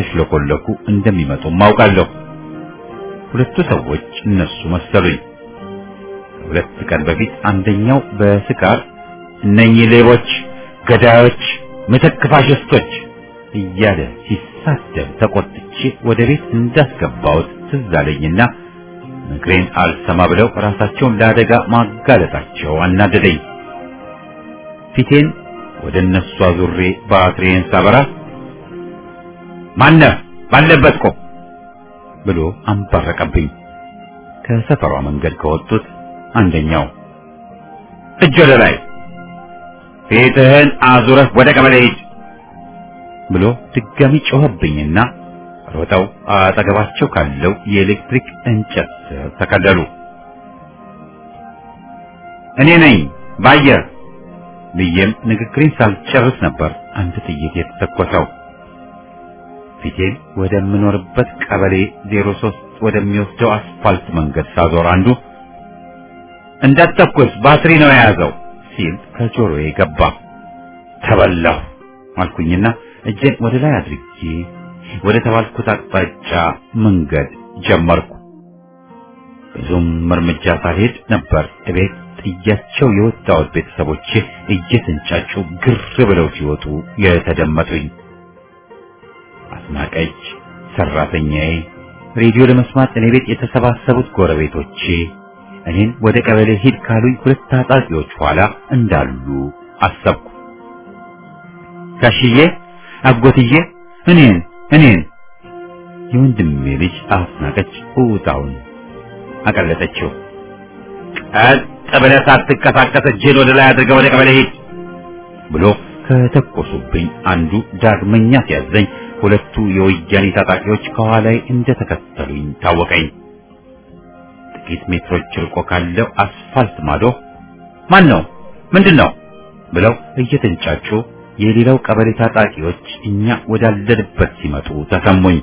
እየተሽለኮለኩ እንደሚመጡም አውቃለሁ። ሁለቱ ሰዎች እነሱ መሰሉኝ። ሁለት ቀን በፊት አንደኛው በስካር እነኚህ ሌቦች፣ ገዳዮች፣ ምትክ ፋሽስቶች እያለ ሲሳደብ ተቆጥቼ ወደ ቤት እንዳስገባሁት ትዝ አለኝና ምክሬን አልሰማ ብለው ራሳቸውን ለአደጋ ማጋለጣቸው አናደደኝ። ፊቴን ወደ እነሱ አዙሬ ባትሪዬን ሳበራ ማነህ ባለበት ቆም ብሎ አንባረቀብኝ። ከሰፈሯ መንገድ ከወጡት አንደኛው እጅ ወደ ላይ ፊትህን አዙረህ ወደ ቀበሌ ሂድ ብሎ ድጋሚ ጮኸብኝና ሮጠው አጠገባቸው ካለው የኤሌክትሪክ እንጨት ስር ተከለሉ። እኔ ነኝ ባየር ብዬም ንግግሬን ሳልጨርስ ነበር አንድ ጥይት የተተኮሰው። ፊቴን ወደምኖርበት ቀበሌ 03 ወደሚወስደው አስፋልት መንገድ ሳዞር አንዱ እንዳትተኩስ ባትሪ ነው የያዘው ሲል ከጆሮዬ ገባ። ተበላሁ አልኩኝና እጄን ወደ ላይ አድርጌ ወደ ተባልኩት አቅጣጫ መንገድ ጀመርኩ። ብዙም እርምጃ ሳልሄድ ነበር እቤት ጥያቸው የወጣሁት ቤተሰቦቼ እየተንጫጩ ግር ብለው ሲወጡ የተደመጡኝ። አስናቀች፣ ሰራተኛዬ፣ ሬዲዮ ለመስማት እኔ ቤት የተሰባሰቡት ጎረቤቶቼ እኔን ወደ ቀበሌ ሂድ ካሉኝ ሁለት ታጣቂዎች ኋላ እንዳሉ አሰብኩ። ጋሽዬ፣ አጎትዬ፣ እኔን እኔን የወንድሜ ልጅ አስናቀች እውጣውን አቀለጠችው። ቀጥ ብለህ ሳትንቀሳቀስ እጅህን ወደ ላይ አድርገህ ወደ ቀበሌ ሂድ ብሎ ከተኮሱብኝ አንዱ ዳግመኛ ሲያዘኝ ሁለቱ የወያኔ ታጣቂዎች ከኋላዬ እንደተከተሉኝ ታወቀኝ። ጥቂት ሜትሮች ርቆ ካለው አስፋልት ማዶ ማን ነው ምንድን ነው ብለው እየተንጫጩ የሌላው ቀበሌ ታጣቂዎች እኛ ወዳለንበት ሲመጡ ተሰሙኝ።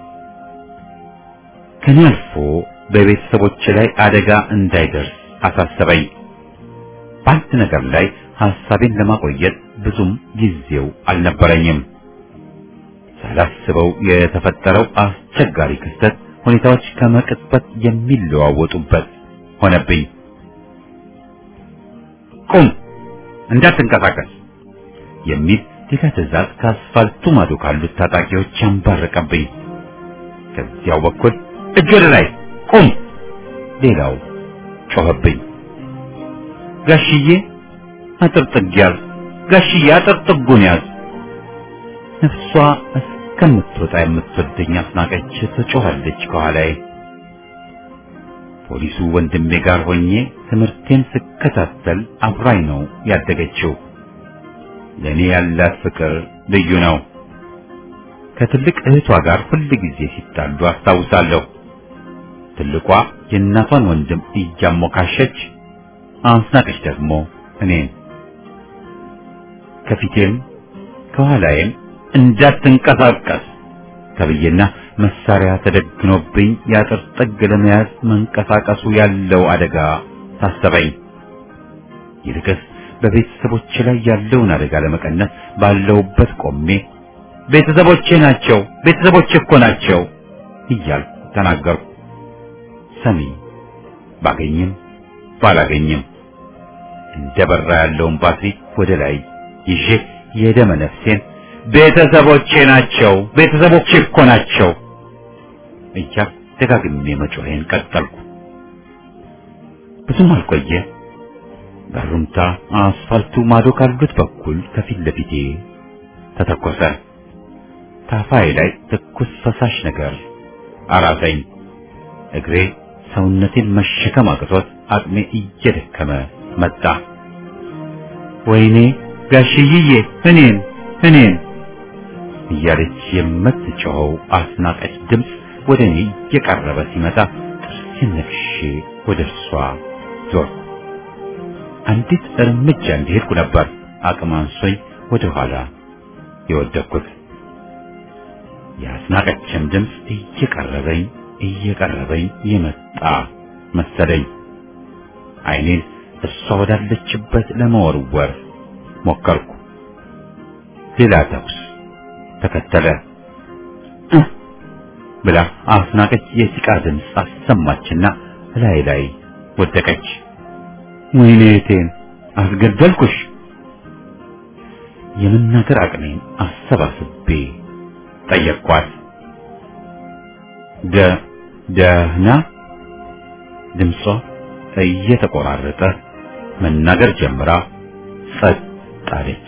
ከኔ አልፎ በቤተሰቦች ላይ አደጋ እንዳይደርስ አሳሰበኝ። በአንድ ነገር ላይ ሐሳቤን ለማቆየት ብዙም ጊዜው አልነበረኝም። ሳላስበው የተፈጠረው አስቸጋሪ ክስተት ሁኔታዎች ከመቅጽበት የሚለዋወጡበት ሆነብኝ። ቁም፣ እንዳትንቀሳቀስ የሚል ሌላ ትዕዛዝ ከአስፋልቱ ማዶ ካሉት ታጣቂዎች አንባረቀብኝ። ከዚያው በኩል እጅ ወደ ላይ ቁም፣ ሌላው ጮኸብኝ። ጋሽዬ አጥር ጥግ ያዝ፣ ጋሽዬ አጥር ጥጉን ያዝ። ነፍሷ እስከምትወጣ የምትወደኝ አስናቀች ትጮኻለች ከኋላዬ። ፖሊሱ ወንድሜ ጋር ሆኜ ትምህርቴን ስከታተል አብራኝ ነው ያደገችው። ለእኔ ያላት ፍቅር ልዩ ነው። ከትልቅ እህቷ ጋር ሁል ጊዜ ሲጣሉ አስታውሳለሁ። ትልቋ የእናቷን ወንድም እያሞካሸች፣ አስናቀች ደግሞ እኔን። ከፊቴም ከኋላዬም እንዳትንቀሳቀስ ተብዬና መሳሪያ ተደግኖብኝ የአጥር ጥግ ለመያዝ መንቀሳቀሱ ያለው አደጋ ታሰበኝ። ይልቅስ በቤተሰቦቼ ላይ ያለውን አደጋ ለመቀነስ ባለውበት ቆሜ ቤተሰቦቼ ናቸው፣ ቤተሰቦቼ እኮ ናቸው እያልኩ ተናገርኩ። ሰሚ ባገኝም ባላገኝም እንደ በራ ያለውን ባትሪ ወደ ላይ ይዤ የደመ ነፍሴን ቤተሰቦቼ ናቸው፣ ቤተሰቦቼ እኮ ናቸው እያልኩ ደጋግሜ መጮሄን ቀጠልኩ። ብዙም አልቆየ በሩምታ አስፋልቱ ማዶ ካሉት በኩል ከፊት ለፊቴ ተተኮሰ። ታፋይ ላይ ትኩስ ፈሳሽ ነገር አራሰኝ። እግሬ ሰውነቴን መሸከም አቅቶት አቅሜ እየደከመ መጣ። ወይኔ ጋሽዬ እኔን እኔን እያለች የምትጮኸው አስናቀች ድምፅ ወደ እኔ እየቀረበ ሲመጣ ጥርሴን ነክሼ ወደ እርሷ ዞርኩ። አንዲት እርምጃ እንዲሄድኩ ነበር አቅም አንሶኝ ወደ ኋላ የወደቅኩት። የአስናቀችም ድምፅ እየቀረበኝ እየቀረበኝ የመጣ መሰለኝ። ዓይኔን እሷ ወዳለችበት ለመወርወር ሞከርኩ። ሌላ ተኩስ ተከተለ። ብላ አስናቀች የሲቃ ድምፅ አሰማችና ላይ ላይ ወደቀች። ወይኔ እቴን አስገደልኩሽ። የመናገር አቅሜን አሰባስቤ ጠየቅኳት። ደ ደህና ድምጿ እየተቆራረጠ መናገር ጀምራ ጸጥ አለች።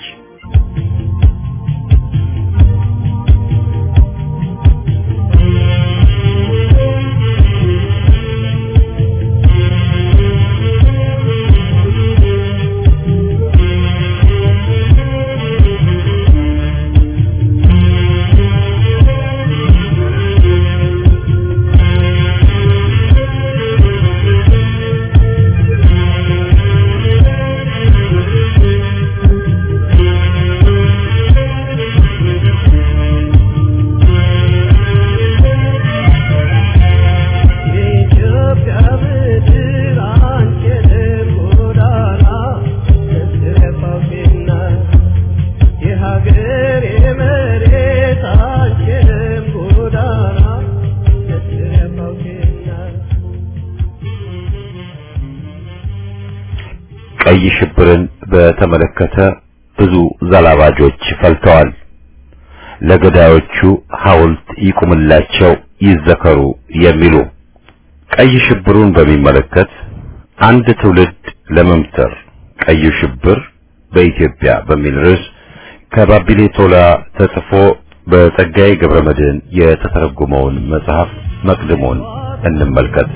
ቀይ ሽብርን በተመለከተ ብዙ ዘላባጆች ፈልተዋል። ለገዳዮቹ ሐውልት ይቁምላቸው፣ ይዘከሩ የሚሉ ቀይ ሽብሩን በሚመለከት አንድ ትውልድ ለመምተር ቀዩ ሽብር በኢትዮጵያ በሚል ርዕስ ከባቢሌ ቶላ ተጽፎ በጸጋዬ ገብረመድህን የተተረጎመውን መጽሐፍ መቅድሞን እንመልከት።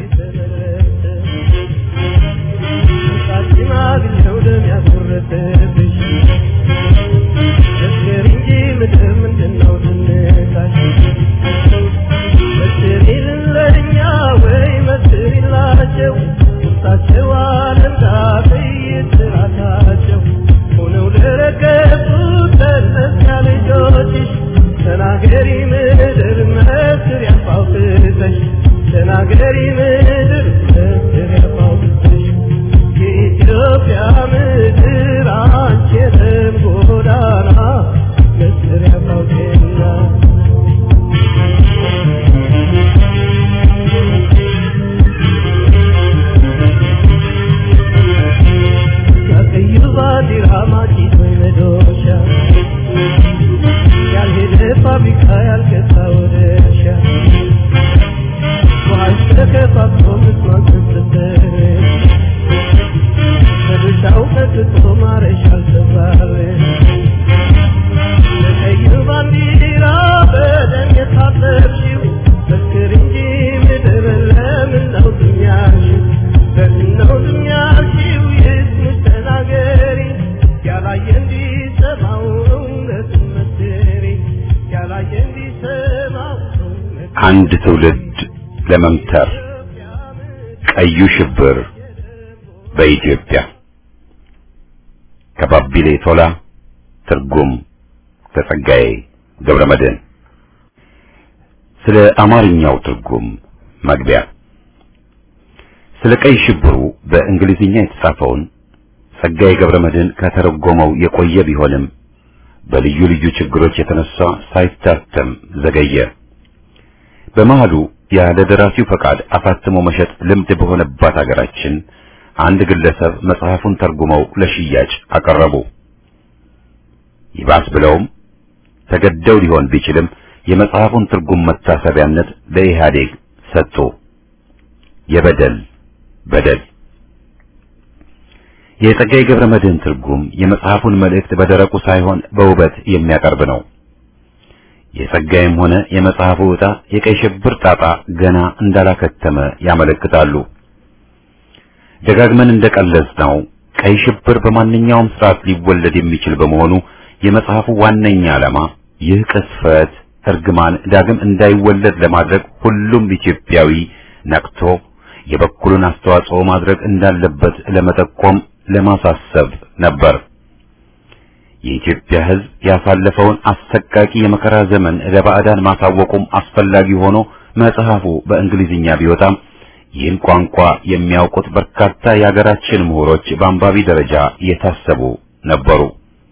ተናገሪ ምድር መስር ያፋውትተሽ ተናገሪ ምድር መስር ያፋውትተሽ የኢትዮጵያ ምድር አንቺ የደም ጎዳና መስር ያፋውቴና ያቀዩ ባንዲራ ማጭት ወይ መዶሻ ያልሄደ ፋብሪካ ያልገዛ ወደ እርሻ ውሃሽ ተከፋፍሎ ምስማን ስብስብ በድርሻው ቀጥቶ ማረሻ አልተባለ ለቀዩ ባንዲራ በደም የታጠብሽው መስክር እንጂ ምድር ለምን ነው ዝም ያልሽው? ለምን ነው ዝም ያልሽው? ይስሙሽ ተናገሪ ያላየ እንዲሰማው እውነቱን መስክሪ ያላየ እንዲሰማው እውነቱን አንድ ትውልድ ለመምተር ቀዩ ሽብር በኢትዮጵያ ከባቢሌ ቶላ ትርጉም ከጸጋዬ ገብረመድህን ስለ አማርኛው ትርጉም መግቢያ ስለ ቀይ ሽብሩ በእንግሊዝኛ የተጻፈውን ጸጋዬ ገብረመድህን ከተረጎመው የቆየ ቢሆንም በልዩ ልዩ ችግሮች የተነሳ ሳይታተም ዘገየ። በመሃሉ ያለ ደራሲው ፈቃድ አሳትሞ መሸጥ ልምድ በሆነባት አገራችን አንድ ግለሰብ መጽሐፉን ተርጉመው ለሽያጭ አቀረቡ። ይባስ ብለውም ተገደው ሊሆን ቢችልም የመጽሐፉን ትርጉም መታሰቢያነት ለኢህአዴግ ሰጡ። የበደል በደል የጸጋዬ ገብረ መድኅን ትርጉም የመጽሐፉን መልእክት በደረቁ ሳይሆን በውበት የሚያቀርብ ነው። የጸጋዬም ሆነ የመጽሐፉ ዕጣ የቀይ ሽብር ጣጣ ገና እንዳላከተመ ያመለክታሉ። ደጋግመን እንደቀለጽነው ቀይ ሽብር በማንኛውም ስርዓት ሊወለድ የሚችል በመሆኑ የመጽሐፉ ዋነኛ ዓላማ ይህ ቅስፈት እርግማን ዳግም እንዳይወለድ ለማድረግ ሁሉም ኢትዮጵያዊ ነቅቶ የበኩሉን አስተዋጽኦ ማድረግ እንዳለበት ለመጠቆም ለማሳሰብ ነበር። የኢትዮጵያ ሕዝብ ያሳለፈውን አሰቃቂ የመከራ ዘመን ለባዕዳን ማሳወቁም አስፈላጊ ሆኖ መጽሐፉ በእንግሊዝኛ ቢወጣም ይህን ቋንቋ የሚያውቁት በርካታ የሀገራችን ምሁሮች በአንባቢ ደረጃ የታሰቡ ነበሩ።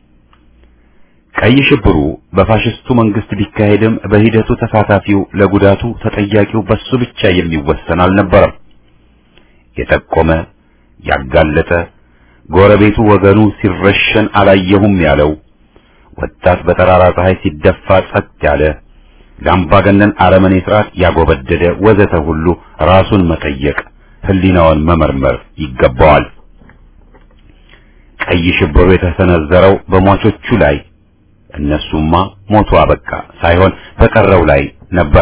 ቀይ ሽብሩ በፋሽስቱ መንግስት ቢካሄድም በሂደቱ ተሳታፊው ለጉዳቱ ተጠያቂው በሱ ብቻ የሚወሰን አልነበረም። የጠቆመ፣ ያጋለጠ፣ ጎረቤቱ ወገኑ ሲረሸን አላየሁም ያለው ወጣት በጠራራ ፀሐይ ሲደፋ ጸጥ ያለ ለአምባገነን አረመኔ ስርዓት ያጎበደደ ወዘተ ሁሉ ራሱን መጠየቅ ህሊናውን መመርመር ይገባዋል። ቀይ ሽብሩ የተሰነዘረው በሟቾቹ ላይ እነሱማ ሞቱ አበቃ ሳይሆን በቀረው ላይ ነበር።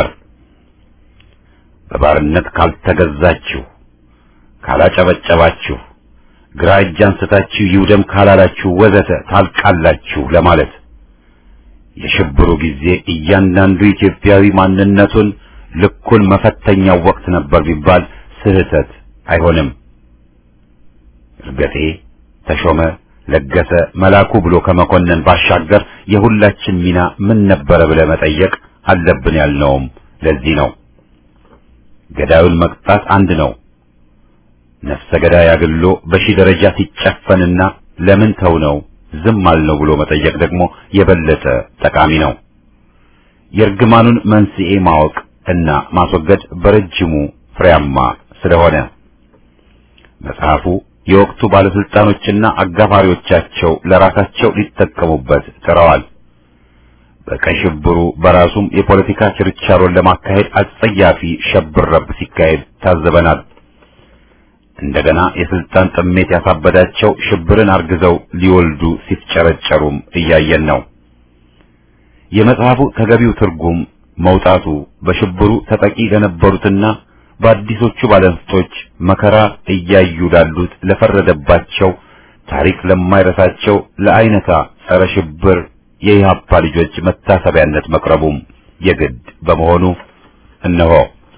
በባርነት ካልተገዛችሁ፣ ካላጨበጨባችሁ፣ ግራ እጅ አንስታችሁ ይውደም ካላላችሁ ወዘተ ታልቃላችሁ ለማለት የሽብሩ ጊዜ እያንዳንዱ ኢትዮጵያዊ ማንነቱን ልኩን መፈተኛው ወቅት ነበር ቢባል ስህተት አይሆንም። እርገጤ ተሾመ ለገሰ መላኩ ብሎ ከመኮነን ባሻገር የሁላችን ሚና ምን ነበረ ብለ መጠየቅ አለብን ያልነውም ለዚህ ነው። ገዳዩን መቅጣት አንድ ነው። ነፍሰ ገዳይ አግሎ በሺህ ደረጃ ሲጨፈንና ለምን ተው ነው ዝም አልነው ብሎ መጠየቅ ደግሞ የበለጠ ጠቃሚ ነው። የእርግማኑን መንስኤ ማወቅ እና ማስወገድ በረጅሙ ፍሬያማ ስለሆነ መጽሐፉ የወቅቱ ባለስልጣኖችና አጋፋሪዎቻቸው ለራሳቸው ሊጠቀሙበት ጥረዋል። በቀይ ሽብሩ በራሱም የፖለቲካ ችርቻሮን ለማካሄድ አጸያፊ ሸብረብ ሲካሄድ ታዘበናል። እንደገና የስልጣን ጥሜት ያሳበዳቸው ሽብርን አርግዘው ሊወልዱ ሲፍጨረጨሩም እያየን ነው። የመጽሐፉ ተገቢው ትርጉም መውጣቱ በሽብሩ ተጠቂ ለነበሩትና በአዲሶቹ ባለንስቶች መከራ እያዩ ላሉት ለፈረደባቸው ታሪክ ለማይረሳቸው ለአይነታ ጸረ ሽብር የኢህአፓ ልጆች መታሰቢያነት መቅረቡም የግድ በመሆኑ እነሆ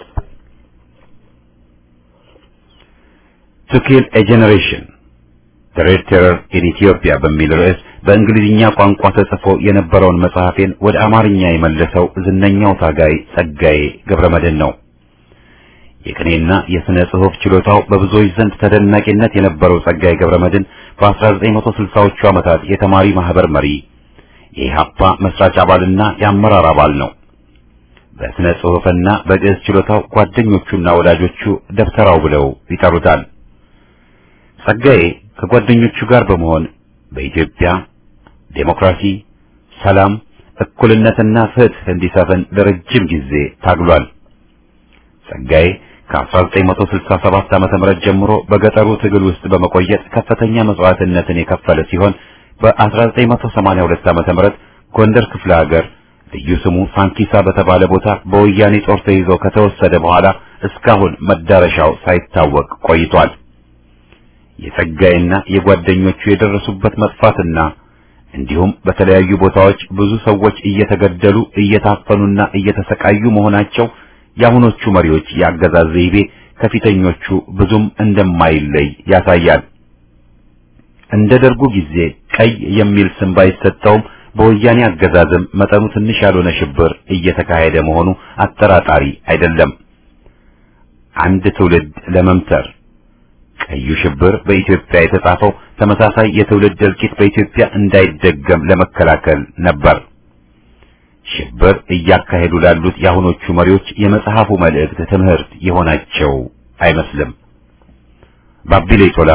ቱ ኪል ኤ ጄኔሬሽን ዘ ሬድ ቴረር ኢን ኢትዮጵያ በሚል ርዕስ በእንግሊዝኛ ቋንቋ ተጽፎ የነበረውን መጽሐፌን ወደ አማርኛ የመለሰው ዝነኛው ታጋይ ጸጋዬ ገብረመድህን ነው። የቅኔና የሥነ ጽሑፍ ችሎታው በብዙዎች ዘንድ ተደናቂነት የነበረው ጸጋዬ ገብረመድህን በ1960ዎቹ ዓመታት የተማሪ ማህበር መሪ፣ የኢህአፓ መስራች አባልና የአመራር አባል ነው። በሥነ ጽሑፍና በግዕዝ ችሎታው ጓደኞቹና ወዳጆቹ ደብተራው ብለው ይጠሩታል። ጸጋዬ ከጓደኞቹ ጋር በመሆን በኢትዮጵያ ዴሞክራሲ፣ ሰላም፣ እኩልነትና ፍትህ እንዲሰፍን ለረጅም ጊዜ ታግሏል። ጸጋዬ ከ1967 ዓመተ ምህረት ጀምሮ በገጠሩ ትግል ውስጥ በመቆየት ከፍተኛ መስዋዕትነትን የከፈለ ሲሆን በ1982 ዓመተ ምህረት ጎንደር ክፍለ ሀገር ልዩ ስሙ ሳንኪሳ በተባለ ቦታ በወያኔ ጦር ተይዞ ከተወሰደ በኋላ እስካሁን መዳረሻው ሳይታወቅ ቆይቷል። የጸጋዬና የጓደኞቹ የደረሱበት መጥፋትና እንዲሁም በተለያዩ ቦታዎች ብዙ ሰዎች እየተገደሉ እየታፈኑና እየተሰቃዩ መሆናቸው የአሁኖቹ መሪዎች የአገዛዝ ዘይቤ ከፊተኞቹ ብዙም እንደማይለይ ያሳያል። እንደ ደርጉ ጊዜ ቀይ የሚል ስም ባይሰጠውም በወያኔ አገዛዝም መጠኑ ትንሽ ያልሆነ ሽብር እየተካሄደ መሆኑ አጠራጣሪ አይደለም። አንድ ትውልድ ለመምተር ቀዩ ሽብር በኢትዮጵያ የተጻፈው ተመሳሳይ የትውልድ እልቂት በኢትዮጵያ እንዳይደገም ለመከላከል ነበር። ሽብር እያካሄዱ ላሉት የአሁኖቹ መሪዎች የመጽሐፉ መልእክት ትምህርት የሆናቸው አይመስልም። ባቢሌ ቶላ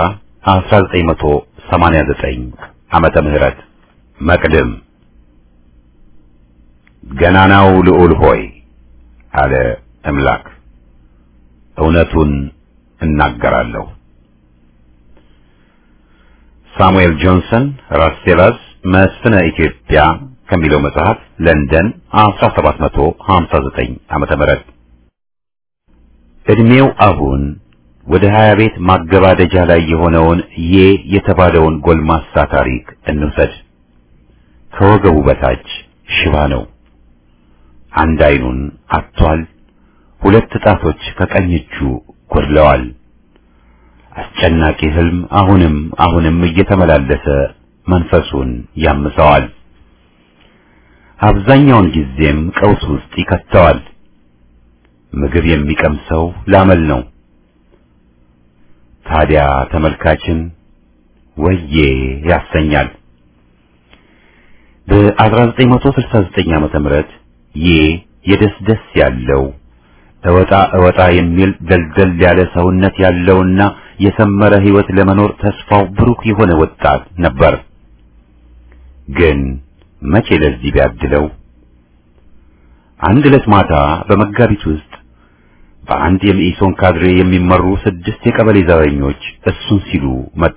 1989 ዓመተ ምህረት መቅድም ገናናው ልዑል ሆይ አለ እምላክ እውነቱን እናገራለሁ። ሳሙኤል ጆንሰን ራስቴላስ መስፍነ ኢትዮጵያ ከሚለው መጽሐፍ ለንደን 1759 ዓመተ ምህረት እድሜው አሁን ወደ ሀያ ቤት ማገባደጃ ላይ የሆነውን ዬ የተባለውን ጎልማሳ ታሪክ እንውሰድ። ከወገቡ በታች ሽባ ነው። አንድ አይኑን አጥቷል። ሁለት ጣቶች ከቀኝ እጁ ጎድለዋል። አስጨናቂ ህልም አሁንም አሁንም እየተመላለሰ መንፈሱን ያምሰዋል። አብዛኛውን ጊዜም ቀውስ ውስጥ ይከተዋል። ምግብ የሚቀምሰው ላመል ነው። ታዲያ ተመልካችን ወዬ ያሰኛል። በ1969 ዓመተ ምህረት ዬ የደስደስ ያለው እወጣ እወጣ የሚል ደልደል ያለ ሰውነት ያለውና የሰመረ ሕይወት ለመኖር ተስፋው ብሩህ የሆነ ወጣት ነበር። ግን መቼ ለዚህ ቢያድለው አንድ ዕለት ማታ በመጋቢት ውስጥ በአንድ የመኢሶን ካድሬ የሚመሩ ስድስት የቀበሌ ዘበኞች እሱን ሲሉ መጡ።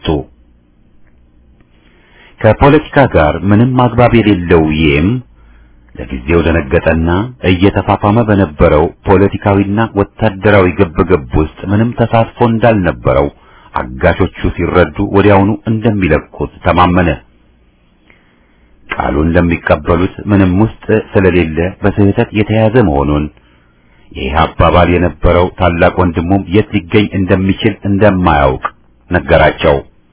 ከፖለቲካ ጋር ምንም አግባብ የሌለው ይህም ለጊዜው ደነገጠና እየተፋፋመ በነበረው ፖለቲካዊና ወታደራዊ ግብግብ ውስጥ ምንም ተሳትፎ እንዳልነበረው አጋሾቹ ሲረዱ ወዲያውኑ እንደሚለቁት ተማመነ። ቃሉን ለሚቀበሉት ምንም ውስጥ ስለሌለ በስህተት የተያዘ መሆኑን ይህ አባባል የነበረው ታላቅ ወንድሙም የት ሊገኝ እንደሚችል እንደማያውቅ ነገራቸው።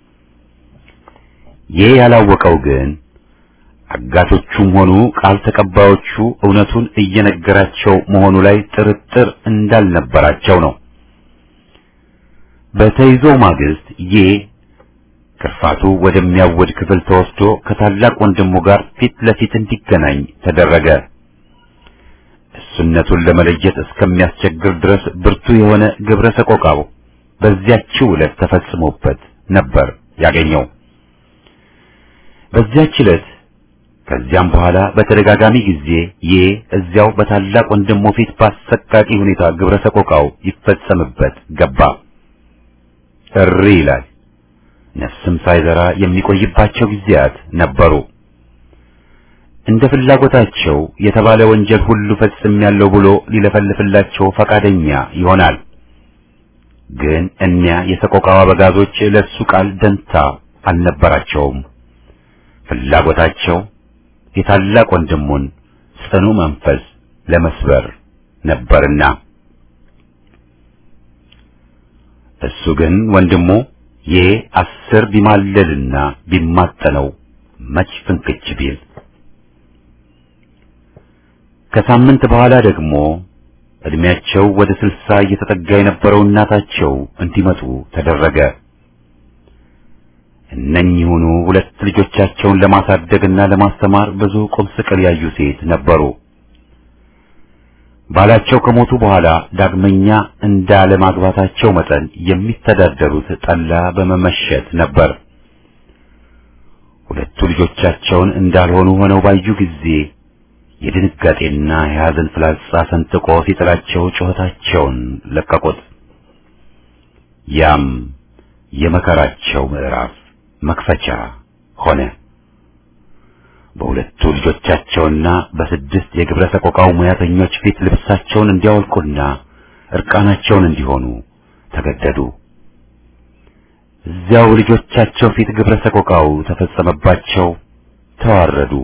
ይህ ያላወቀው ግን አጋቶቹም ሆኑ ቃል ተቀባዮቹ እውነቱን እየነገራቸው መሆኑ ላይ ጥርጥር እንዳልነበራቸው ነው። በተይዞ ማግስት ይህ ክርፋቱ ወደሚያወድ ክፍል ተወስዶ ከታላቅ ወንድሙ ጋር ፊት ለፊት እንዲገናኝ ተደረገ። እሱነቱን ለመለየት እስከሚያስቸግር ድረስ ብርቱ የሆነ ግብረ ሰቆቃው በዚያችው ዕለት ተፈጽሞበት ነበር ያገኘው። በዚያች ዕለት ከዚያም በኋላ በተደጋጋሚ ጊዜ ይህ እዚያው በታላቅ ወንድሙ ፊት በአሰቃቂ ሁኔታ ግብረ ሰቆቃው ይፈጸምበት ገባ። እሪ ይላል። ነፍስም ሳይዘራ የሚቆይባቸው ጊዜያት ነበሩ። እንደ ፍላጎታቸው የተባለ ወንጀል ሁሉ ፈጽሜያለሁ ብሎ ሊለፈልፍላቸው ፈቃደኛ ይሆናል። ግን እኒያ የሰቆቃው አበጋዞች ለሱ ቃል ደንታ አልነበራቸውም። ፍላጎታቸው የታላቅ ወንድሙን ጽኑ መንፈስ ለመስበር ነበርና እሱ ግን ወንድሙ ይህ አስር ቢማለልና ቢማጠነው መች ፍንክች ቢል ከሳምንት በኋላ ደግሞ እድሜያቸው ወደ ስልሳ እየተጠጋ የነበረው እናታቸው እንዲመጡ ተደረገ። እነኚሁኑ ሁለት ልጆቻቸውን ለማሳደግና ለማስተማር ብዙ ቁም ስቅል ያዩ ሴት ነበሩ። ባላቸው ከሞቱ በኋላ ዳግመኛ እንዳለማግባታቸው መጠን የሚተዳደሩት ጠላ በመመሸት ነበር። ሁለቱ ልጆቻቸውን እንዳልሆኑ ሆነው ባዩ ጊዜ የድንጋጤና የሐዘን ፍላጻ ሰንጥቆ ሲጥላቸው ጩኸታቸውን ለቀቁት። ያም የመከራቸው ምዕራፍ መክፈቻ ሆነ። በሁለቱ ልጆቻቸውና በስድስት የግብረ ሰቆቃው ሙያተኞች ፊት ልብሳቸውን እንዲያወልቁና እርቃናቸውን እንዲሆኑ ተገደዱ። እዚያው ልጆቻቸው ፊት ግብረ ሰቆቃው ተፈጸመባቸው፣ ተዋረዱ።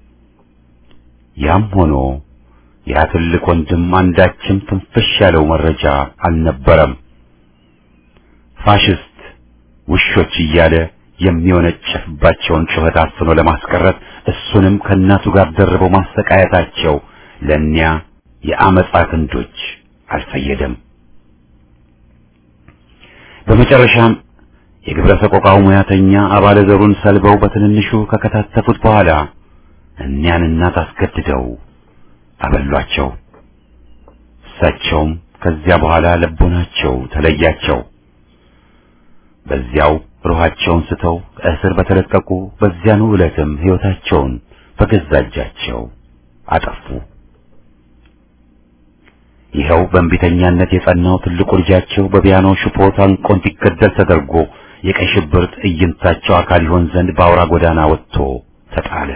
ያም ሆኖ ያ ትልቅ ወንድም አንዳችም ትንፍሽ ያለው መረጃ አልነበረም። ፋሽስት ውሾች እያለ የሚወነጨፍባቸውን ጩኸት አፍኖ ለማስቀረት እሱንም ከእናቱ ጋር ደርበው ማሰቃየታቸው ለእኒያ የአመፃ ክንዶች አልፈየደም። በመጨረሻም የግብረ ሰቆቃው ሙያተኛ አባለ ዘሩን ሰልበው በትንንሹ ከከታተፉት በኋላ እኒያን እናት አስገድደው አበሏቸው። እሳቸውም ከዚያ በኋላ ልቦናቸው ተለያቸው። በዚያው ሩሃቸውን ስተው ከእስር በተለቀቁ በዚያኑ ዕለትም ሕይወታቸውን በገዛ እጃቸው አጠፉ። ይኸው በእንቢተኛነት የጸናው ትልቁ ልጃቸው በፒያኖ ሽቦ ታንቆ እንዲገደል ተደርጎ የቀይ ሽብር ትዕይንታቸው አካል ይሆን ዘንድ በአውራ ጎዳና ወጥቶ ተጣለ።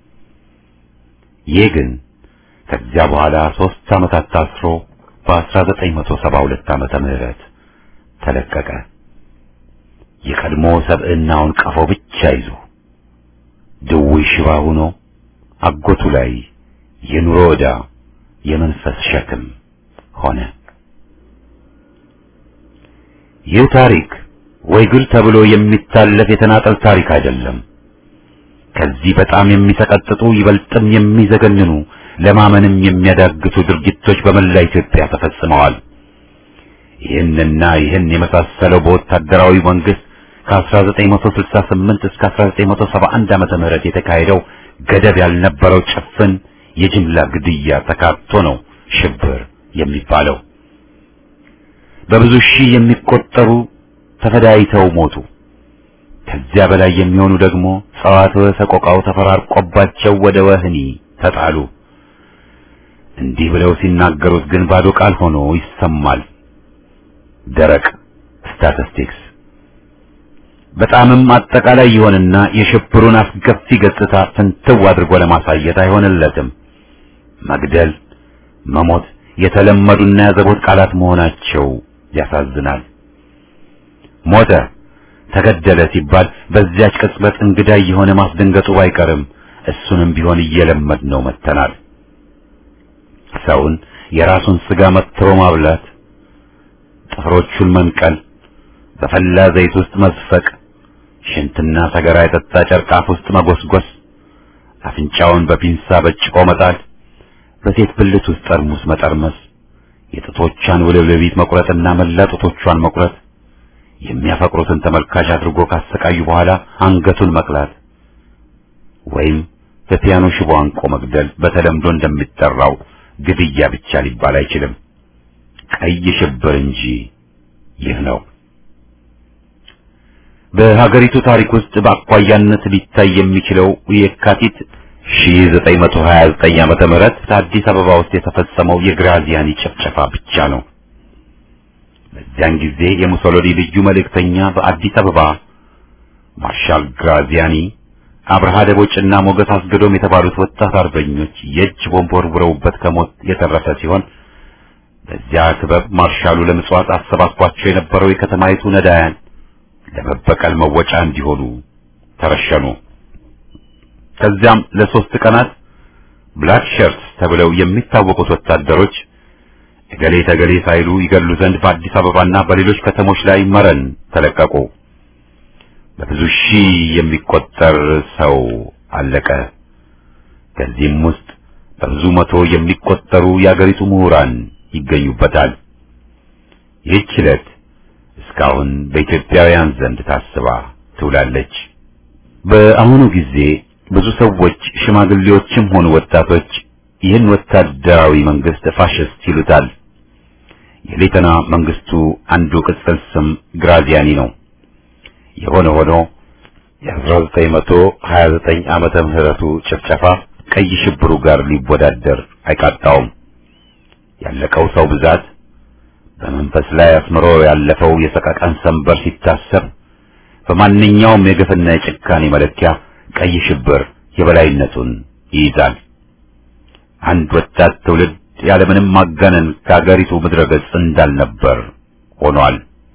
ይህ ግን ከዚያ በኋላ ሦስት ዓመታት ታስሮ በ1972 ዓመተ ምህረት ተለቀቀ። የቀድሞ ሰብዕናውን ቀፎ ብቻ ይዞ ድውይ ሽባ ሆኖ አጎቱ ላይ የኑሮ ዕዳ የመንፈስ ሸክም ሆነ። ይህ ታሪክ ወይ ግል ተብሎ የሚታለፍ የተናጠል ታሪክ አይደለም። ከዚህ በጣም የሚሰቀጥጡ ይበልጥም የሚዘገንኑ ለማመንም የሚያዳግቱ ድርጊቶች በመላ ኢትዮጵያ ተፈጽመዋል። ይህንና ይህን የመሳሰለው በወታደራዊ መንግስት ከ1968 እስከ 1971 ዓመተ ምህረት የተካሄደው ገደብ ያልነበረው ጭፍን የጅምላ ግድያ ተካቶ ነው ሽብር የሚባለው። በብዙ ሺህ የሚቆጠሩ ተፈዳይተው ሞቱ። ከዚያ በላይ የሚሆኑ ደግሞ ጸዋትወ ሰቆቃው ተፈራርቆባቸው ወደ ወህኒ ተጣሉ። እንዲህ ብለው ሲናገሩት ግን ባዶ ቃል ሆኖ ይሰማል። ደረቅ ስታቲስቲክስ በጣምም አጠቃላይ ይሆንና የሽብሩን አስከፊ ገጽታ ፍንትው አድርጎ ለማሳየት አይሆንለትም። መግደል፣ መሞት የተለመዱና ያዘቦት ቃላት መሆናቸው ያሳዝናል። ሞተ፣ ተገደለ ሲባል በዚያች ቅጽበት እንግዳ የሆነ ማስደንገጡ ባይቀርም እሱንም ቢሆን እየለመድ ነው መተናል። ሰውን የራሱን ስጋ መትሮ ማብላት፣ ጥፍሮቹን መንቀል፣ በፈላ ዘይት ውስጥ መዝፈቅ፣ ሽንትና ሰገራ የጠጣ ጨርቅ አፍ ውስጥ መጎስጎስ፣ አፍንጫውን በፒንሳ በጭቆ መጣል፣ በሴት ብልት ውስጥ ጠርሙስ መጠርመስ፣ የጥቶቿን ውልብልቢት መቁረጥና መላ ጡቶቿን መቁረጥ፣ የሚያፈቅሩትን ተመልካች አድርጎ ካሰቃዩ በኋላ አንገቱን መቅላት ወይም በፒያኖ ሽቦ አንቆ መግደል በተለምዶ እንደሚጠራው ግድያ ብቻ ሊባል አይችልም። ቀይ ሽብር እንጂ ይህ ነው። በሀገሪቱ ታሪክ ውስጥ በአኳያነት ሊታይ የሚችለው የካቲት 1929 ዓመተ ምህረት አዲስ አበባ ውስጥ የተፈጸመው የግራዚያኒ ጭፍጨፋ ብቻ ነው። በዚያን ጊዜ የሙሶሎኒ ልዩ መልእክተኛ በአዲስ አበባ ማርሻል ግራዚያኒ አብርሃ ደቦጭና ሞገስ አስገዶም የተባሉት ወጣት አርበኞች የእጅ ቦምብ ወርውረውበት ከሞት የተረፈ ሲሆን በዚያ ክበብ ማርሻሉ ለምጽዋት አሰባስቧቸው የነበረው የከተማይቱ ነዳያን ለመበቀል መወጫ እንዲሆኑ ተረሸኑ። ከዚያም ለሶስት ቀናት ብላክ ሸርትስ ተብለው የሚታወቁት ወታደሮች እገሌ ተገሌ ሳይሉ ይገሉ ዘንድ በአዲስ አበባና በሌሎች ከተሞች ላይ መረን ተለቀቁ። በብዙ ሺህ የሚቆጠር ሰው አለቀ። ከዚህም ውስጥ በብዙ መቶ የሚቆጠሩ የአገሪቱ ምሁራን ይገኙበታል። ይህች ዕለት እስካሁን በኢትዮጵያውያን ዘንድ ታስባ ትውላለች። በአሁኑ ጊዜ ብዙ ሰዎች ሽማግሌዎችም ሆኑ ወጣቶች ይህን ወታደራዊ መንግስት ፋሽስት ይሉታል። የሌተና መንግስቱ አንዱ ቅጽል ስም ግራዚያኒ ነው። የሆነ ሆኖ የ1929 ዓመተ ምህረቱ ጭፍጨፋ ቀይ ሽብሩ ጋር ሊወዳደር አይቃጣውም። ያለቀው ሰው ብዛት በመንፈስ ላይ አስምሮ ያለፈው የሰቀቀን ሰንበር ሲታሰብ በማንኛውም የግፍና የጭካኔ መለኪያ ቀይ ሽብር የበላይነቱን ይይዛል። አንድ ወጣት ትውልድ ያለምንም ማጋነን ከአገሪቱ ምድረ ገጽ እንዳልነበር ሆኗል።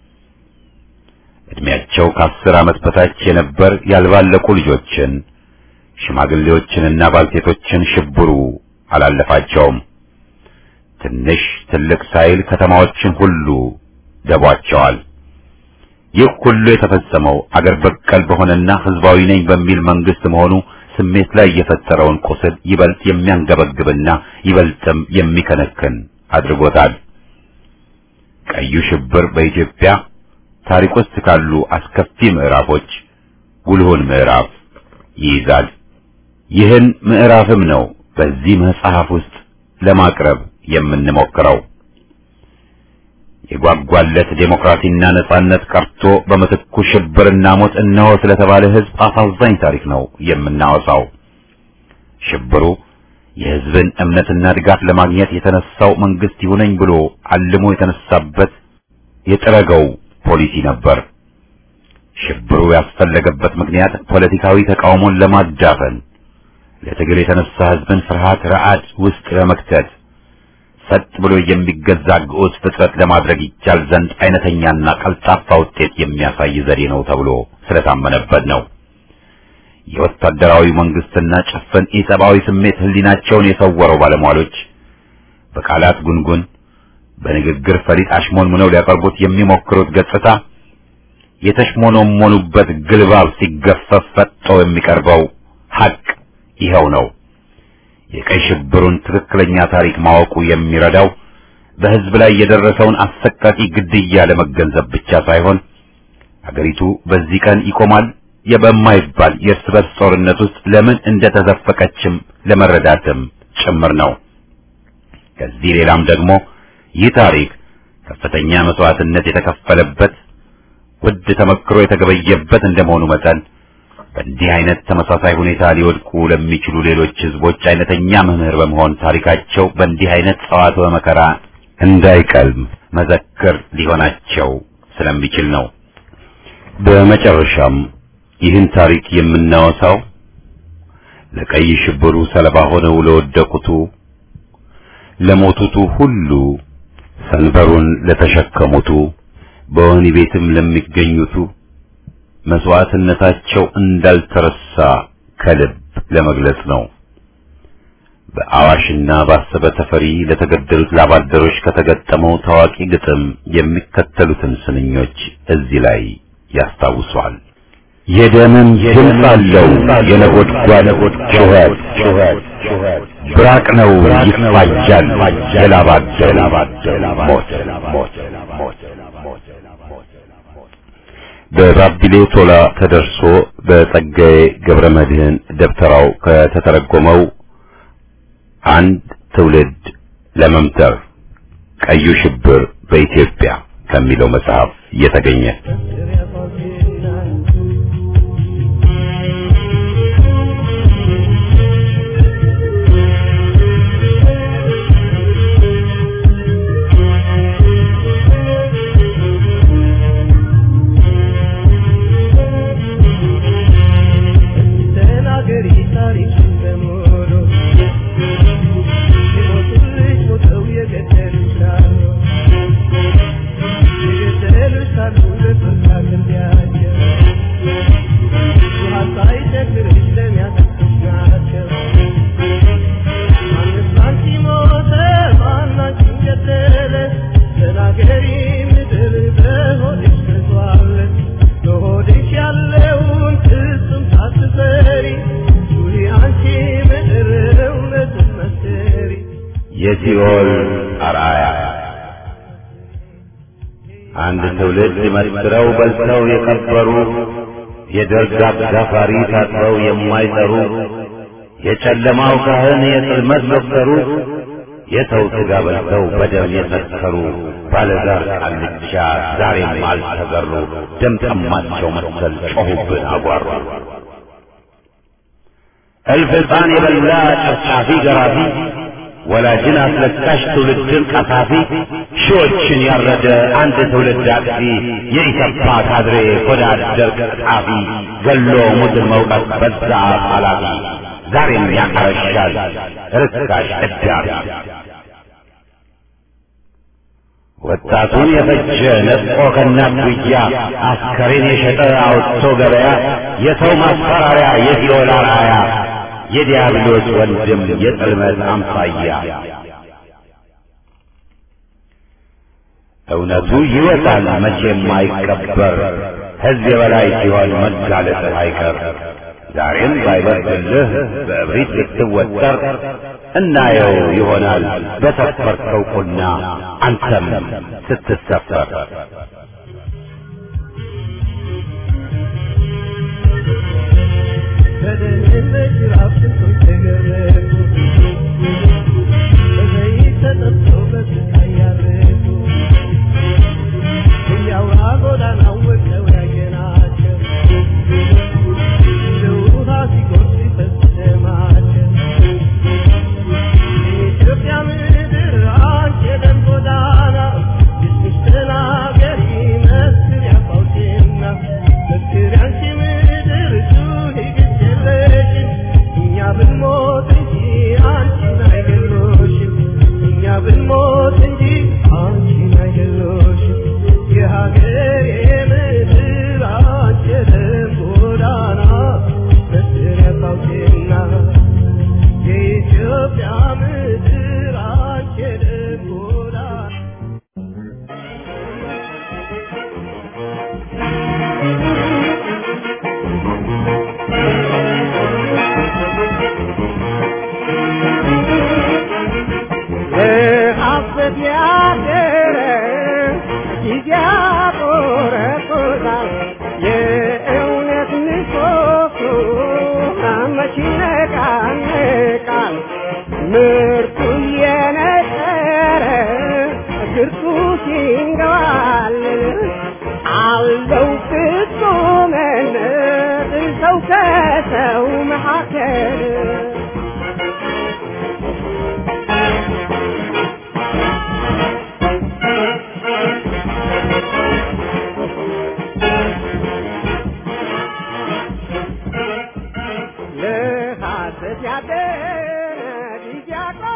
እድሜያቸው ከአስር ዓመት በታች የነበር ያልባለቁ ልጆችን፣ ሽማግሌዎችንና ባልቴቶችን ሽብሩ አላለፋቸውም። ትንሽ ትልቅ ሳይል ከተማዎችን ሁሉ ደቧቸዋል። ይህ ሁሉ የተፈጸመው አገር በቀል በሆነና ህዝባዊ ነኝ በሚል መንግስት መሆኑ ስሜት ላይ የፈጠረውን ቁስል ይበልጥ የሚያንገበግብና ይበልጥም የሚከነክን አድርጎታል። ቀዩ ሽብር በኢትዮጵያ ታሪክ ውስጥ ካሉ አስከፊ ምዕራፎች ጉልሁን ምዕራፍ ይይዛል። ይህን ምዕራፍም ነው በዚህ መጽሐፍ ውስጥ ለማቅረብ የምንሞክረው። የጓጓለት ዴሞክራሲና ነጻነት ቀርቶ በምትኩ ሽብርና ሞት እነሆ ስለተባለ ህዝብ አሳዛኝ ታሪክ ነው የምናወሳው። ሽብሩ የህዝብን እምነትና ድጋፍ ለማግኘት የተነሳው መንግስት ይሁነኝ ብሎ አልሞ የተነሳበት የጥረገው ፖሊሲ ነበር። ሽብሩ ያስፈለገበት ምክንያት ፖለቲካዊ ተቃውሞን ለማዳፈን፣ ለትግል የተነሳ ህዝብን ፍርሃት ረዓድ ውስጥ ለመክተት ሰጥ ብሎ የሚገዛ ግዑዝ ፍጥረት ለማድረግ ይቻል ዘንድ አይነተኛና ቀልጣፋ ውጤት የሚያሳይ ዘዴ ነው ተብሎ ስለታመነበት ነው። የወታደራዊ መንግስትና ጭፍን ኢሰብአዊ ስሜት ህሊናቸውን የሰወረው ባለሟሎች በቃላት ጉንጉን በንግግር ፈሊጥ አሽሞንሙነው ሊያቀርቡት የሚሞክሩት ገጽታ የተሽሞኖሞኑበት ግልባብ ሲገፈፍ ፈጥጦ የሚቀርበው ሐቅ ይኸው ነው። የቀይ ሽብሩን ትክክለኛ ታሪክ ማወቁ የሚረዳው በህዝብ ላይ የደረሰውን አሰቃቂ ግድያ ለመገንዘብ ብቻ ሳይሆን አገሪቱ በዚህ ቀን ይቆማል የበማይባል የእርስ በርስ ጦርነት ውስጥ ለምን እንደተዘፈቀችም ለመረዳትም ጭምር ነው። ከዚህ ሌላም ደግሞ ይህ ታሪክ ከፍተኛ መስዋዕትነት የተከፈለበት ውድ ተመክሮ የተገበየበት እንደመሆኑ መጠን በእንዲህ አይነት ተመሳሳይ ሁኔታ ሊወድቁ ለሚችሉ ሌሎች ህዝቦች አይነተኛ መምህር በመሆን ታሪካቸው በእንዲህ አይነት ጸዋትወ መከራ እንዳይቀልም መዘክር ሊሆናቸው ስለሚችል ነው። በመጨረሻም ይህን ታሪክ የምናወሳው ለቀይ ሽብሩ ሰለባ ሆነው ለወደቁቱ፣ ለሞቱቱ ሁሉ፣ ሰንበሩን ለተሸከሙቱ፣ በወህኒ ቤትም ለሚገኙቱ መስዋዕትነታቸው እንዳልተረሳ ከልብ ለመግለጽ ነው። በአዋሽና በአሰበ ተፈሪ ለተገደሉት ላባደሮች ከተገጠመው ታዋቂ ግጥም የሚከተሉትን ስንኞች እዚህ ላይ ያስታውሷል። የደምም ድምፅ አለው የነጎድጓድ ጩኸት ብራቅ ነው ይፋጃል የላባደር ሞት በባቢሌ ቶላ ተደርሶ በጸጋዬ ገብረ መድህን ደብተራው ከተተረጎመው አንድ ትውልድ ለመምተር ቀዩ ሽብር በኢትዮጵያ ከሚለው መጽሐፍ የተገኘ ተናገሪ ታሪክን በሙሉ የሞቱልሽ ሞተው የገደሉሽ አሉ የገደሉሽ አሉ ለፍርድ አቅርቢያቸው ውሃ ሳይቸግርሽ ለሚያጠጡሽ ናቸው ማንስ አንቺ ሞተ ማን አንቺን ገደለ ተናገሪ ምድር በሆድሽ ተዟል በሆድሽ ያለውን ፍጹም ሳትፈሪ ዙሪ አንቺ ምድር እውነትን መስክሪ የሲኦል አርአያ አንድ ትውልድ መስክረው በልተው የቀበሩ የደርግ አጋፋሪ ታጥበው የማይጠሩ የጨለማው ካህን የጽልመት ዶክተሩ የሰው ሥጋ በልተው በደም የሰከሩ ባለዛር ቃልቻ ዛሬም አልተገሩ ደም ጠማቸው መሰል ጮኹብን አጓሩ እልፍ ሕፃን የበላ ጨፍጫፊ ገራፊ ወላጅን አስለቃሽ ትውልድን ቀሳፊ ሺዎችን ያረደ አንድ ትውልድ አጥፊ የኢሰፓ ካድሬ ሆዳ አደር ቀጣፊ ገሎ ሙትን መውቀት በዛ ኃላፊ ዛሬም ያቀረሻል ርካሽ እዳሪ ወጣቱን የፈጀ ነጥቆ ከእናት ጉያ አስከሬን የሸጠ አውጥቶ ገበያ የሰው ማስፈራሪያ የሲኦል አርአያ የዲያብሎስ ወንድም የጽልመት አምሳያ እውነቱ ይወጣል መቼም አይቀበር ሕዝብ የበላይ ሲሆን መጋለጥህ አይቀር ዛሬም ባይበርድልህ በእብሪት ልትወጠር እናየው ይሆናል በሰፈርከው ቁና አንተም ስትሰፈር በደህንነት ጅራፍ ስንቶች ተገረፉ በዘይት ተጠብሰው በስቃይ ያረፉ እያውራ ጎዳናው ወድቀው ያየናቸው እንደ ውሃ ሲጎርፍ ሲፈስ ደማቸው የኢትዮጵያ ምድር አንቺ የደም ጎዳና እስኪ ተናገሪ መስክሪ አባውቴና መስክሪ አንቺ ምድር ጩኺ ግድ የለሽም እኛ ብንሞት እንጂ አንቺን አይገሎሽም እኛ ብንሞት እንጂ አንቺን አይገሎሽም የሀገሬ ምድር አንቺ የደም ጎዳና መስክሪ አባውቴና የኢትዮጵያ ምድር አንቺ የደም ጎዳና ለሐሰት ያደረ ጊዜ ያቆረቁዛል። የእውነት ምሰሶ መች ይነቃነቃል? ምርቱ እየነጠረ ግርቱ ሲንገባል ባለው ፍጹምነት ሰው ከሰው መካከል ለሐሰት ያደረ ጊዜ